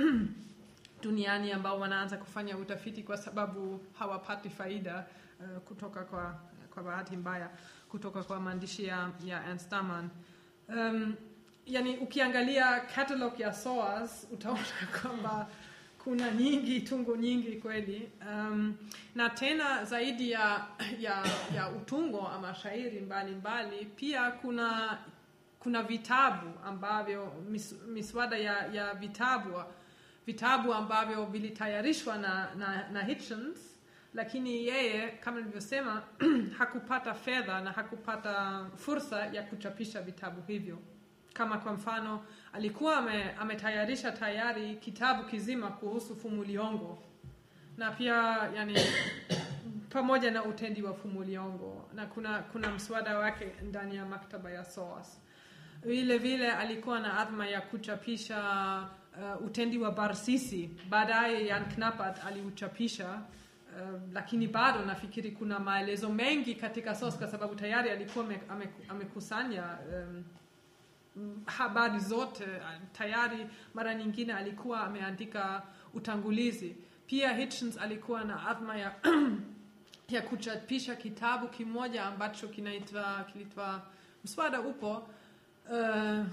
duniani ambao wanaanza kufanya utafiti kwa sababu hawapati faida uh, kutoka kwa, kwa bahati mbaya kutoka kwa maandishi ya, ya Ernst Daman. Um, yani ukiangalia catalog ya SOAS utaona kwamba kuna nyingi tungo nyingi kweli um, na tena zaidi ya, ya, ya utungo ama shairi mbalimbali mbali, pia kuna kuna vitabu ambavyo mis, miswada ya, ya vitabu vitabu ambavyo vilitayarishwa na, na, na Hitchens lakini yeye kama nilivyosema hakupata fedha na hakupata fursa ya kuchapisha vitabu hivyo kama kwa mfano alikuwa ame, ametayarisha tayari kitabu kizima kuhusu Fumuliongo na pia yani pamoja na utendi wa Fumuliongo na kuna kuna mswada wake ndani ya maktaba ya SOAS. Vile vile alikuwa na adhma ya kuchapisha uh, utendi wa Barsisi. Baadaye Jan Knappert aliuchapisha uh, lakini bado nafikiri kuna maelezo mengi katika SOAS kwa sababu tayari alikuwa ame, ame, amekusanya um, habari zote tayari. Mara nyingine alikuwa ameandika utangulizi. Pia Hitchens alikuwa na adhma ya, ya kuchapisha kitabu kimoja ambacho kinaitwa kilitwa mswada upo uh,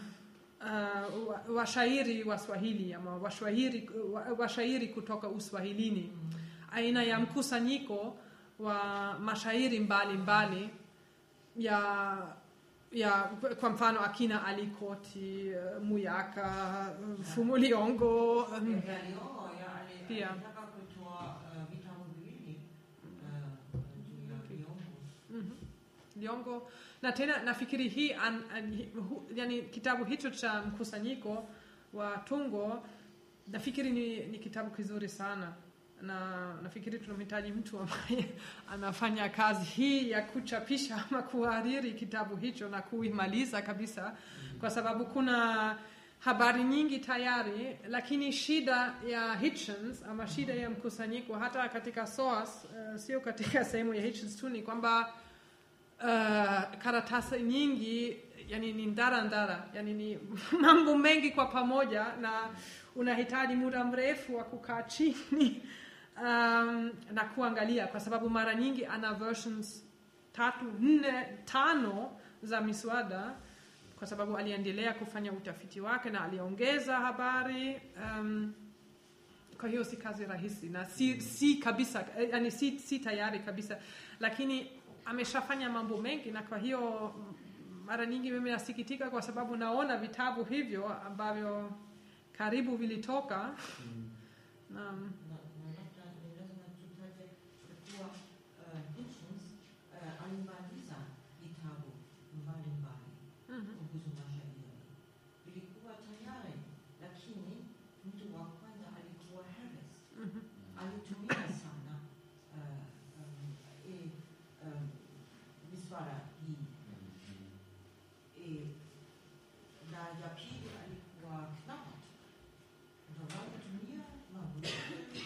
uh, washairi wa Swahili ama washairi, washairi kutoka Uswahilini, aina ya mkusanyiko wa mashairi mbalimbali mbali ya ya kwa mfano akina Alikoti, uh, Muyaka, uh, Fumuliongo um, Yalio, yale- Pia. alitaka kutoa uh, vitabu viwili uh, juu ya Liongo. Mhm. Liongo na tena nafikiri hii an, an, hi- hu, yani kitabu hicho cha mkusanyiko wa tungo nafikiri ni, ni kitabu kizuri sana na nafikiri tunamhitaji mtu ambaye anafanya kazi hii ya kuchapisha ama kuhariri kitabu hicho na kuimaliza kabisa kwa sababu kuna habari nyingi tayari lakini shida ya Hitchens ama shida ya mkusanyiko hata katika SOAS uh, sio katika sehemu ya Hitchens tu ni kwamba uh, karatasi nyingi yani ni ndara ndara yani ni mambo mengi kwa pamoja na unahitaji muda mrefu wa kukaa chini um, na kuangalia kwa sababu mara nyingi ana versions tatu nne tano za miswada kwa sababu aliendelea kufanya utafiti wake na aliongeza habari um, kwa hiyo si kazi rahisi na si, si kabisa eh, yani si, si tayari kabisa lakini ameshafanya mambo mengi na kwa hiyo mm, mara nyingi mimi nasikitika kwa sababu naona vitabu hivyo ambavyo karibu vilitoka na, Na- na labda ni lazima tutaje kuwa uh, Hitchens uh, alimaliza vitabu mbalimbali Mhm. kuhusu mashairi. Vilikuwa tayari, lakini mtu wa kwanza alikuwa Harris. Mhm. Alitumia sana uh, um, eh, um, miswara hii eh, na ya pili alikuwa Knappert. Ndio walitumia mambo yote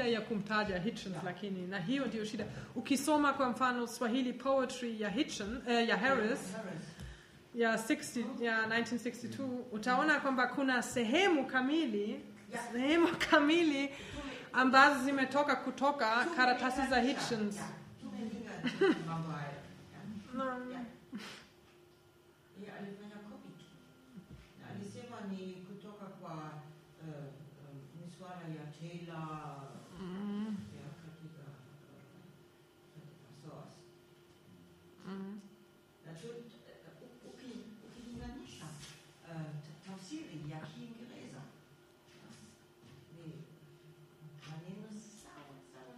shida ya kumtaja Hitchens, lakini na hiyo ndio shida. Ukisoma kwa mfano Swahili poetry ya Hitchens, eh, ya Harris ya 60 ya 1962 utaona kwamba kuna sehemu kamili sehemu kamili ambazo zimetoka kutoka karatasi za Hitchens. Tumelinga mambo hayo. No. Yeye alifanya copy tu. Na alisema ni kutoka kwa uh, uh, miswara ya Taylor Mm, ya katika uh, katika source. mm. Na tu, uh, uki- ukilinganisha uh, ta- tafsiri ya Kiingereza ni maneno sawa sawa.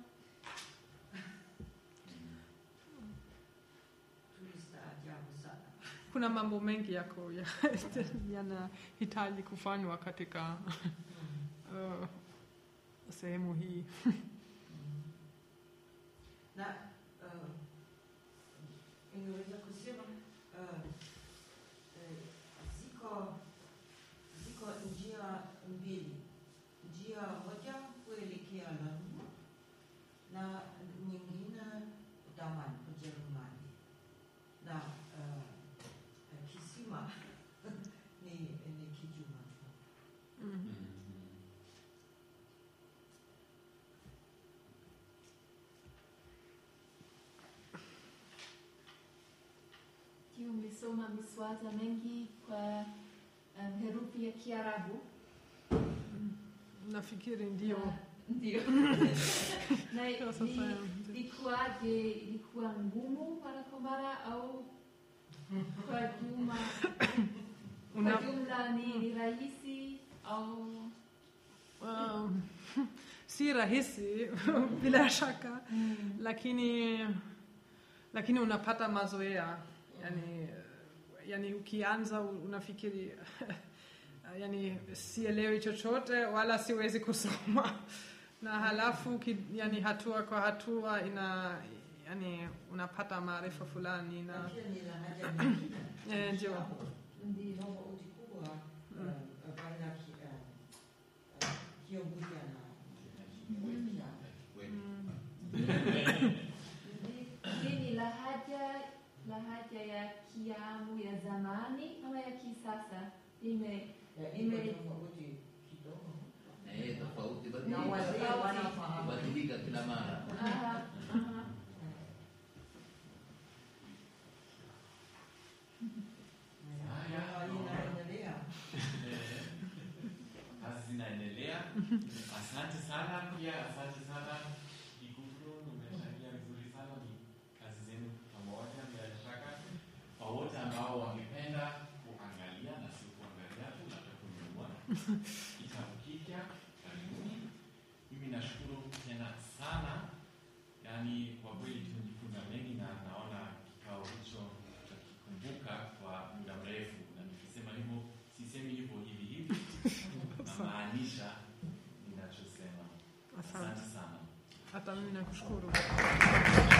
Tulistaajabu sana. Kuna mambo mengi yako ya- yanahitaji kufanywa katika uh, sehemu hii. na uh, ingeweza kusema uh, uh, ziko ziko njia mbili, njia moja kuelekea Lamu na nyingine Daman, Ujerumani, na uh, uh, kisima ni, ni kijuma tu. Mm. Kiwa umesoma miswada mengi kwa um, herufi ya Kiarabu. Nafikiri ndio. Na- Ndio. Na Ndio sasa, ni- ndio. ilikuwaje? Ilikuwa ngumu mara kwa mara au kwa juma Una, kwa jumla ni, ni rahisi au um, si rahisi bila shaka lakini lakini unapata mazoea yani, yani ukianza unafikiri yani sielewi chochote wala siwezi kusoma na halafu ki, yani hatua kwa hatua ina yani unapata maarifa fulani Na na pia ni lahaja nyingine. Eh, ndio. ndio? tofauti kubwa uh, baina ya ki- uh, uh, Kiunguja na Kiwekya. mm, Hii- Hii ni lahaja lahaja ya Kiamu ya zamani ama ya kisasa? Ime Ya, iko Ime- tofauti kidogo. na yeye tofauti Na wazee wanafahamu. badilika kila mara. aha, aha. Na inaendelea. kazi zinaendelea. Asante sana pia, asante sana Kikukuru, umechangia vizuri sana, ni kazi zenu pamoja. Bila shaka kwa wote ambao wangependa kuangalia na sio kuangalia tu, labda kununua kitabu kipya, karibuni. Mimi nashukuru tena sana, yaani kwa kweli tumejifunza mengi na naona kikao hicho tutakikumbuka kwa muda mrefu, na nikisema hivyo sisemi hivyo hivi hivi namaanisha ninachosema. asante Asante sana. hata mimi nakushukuru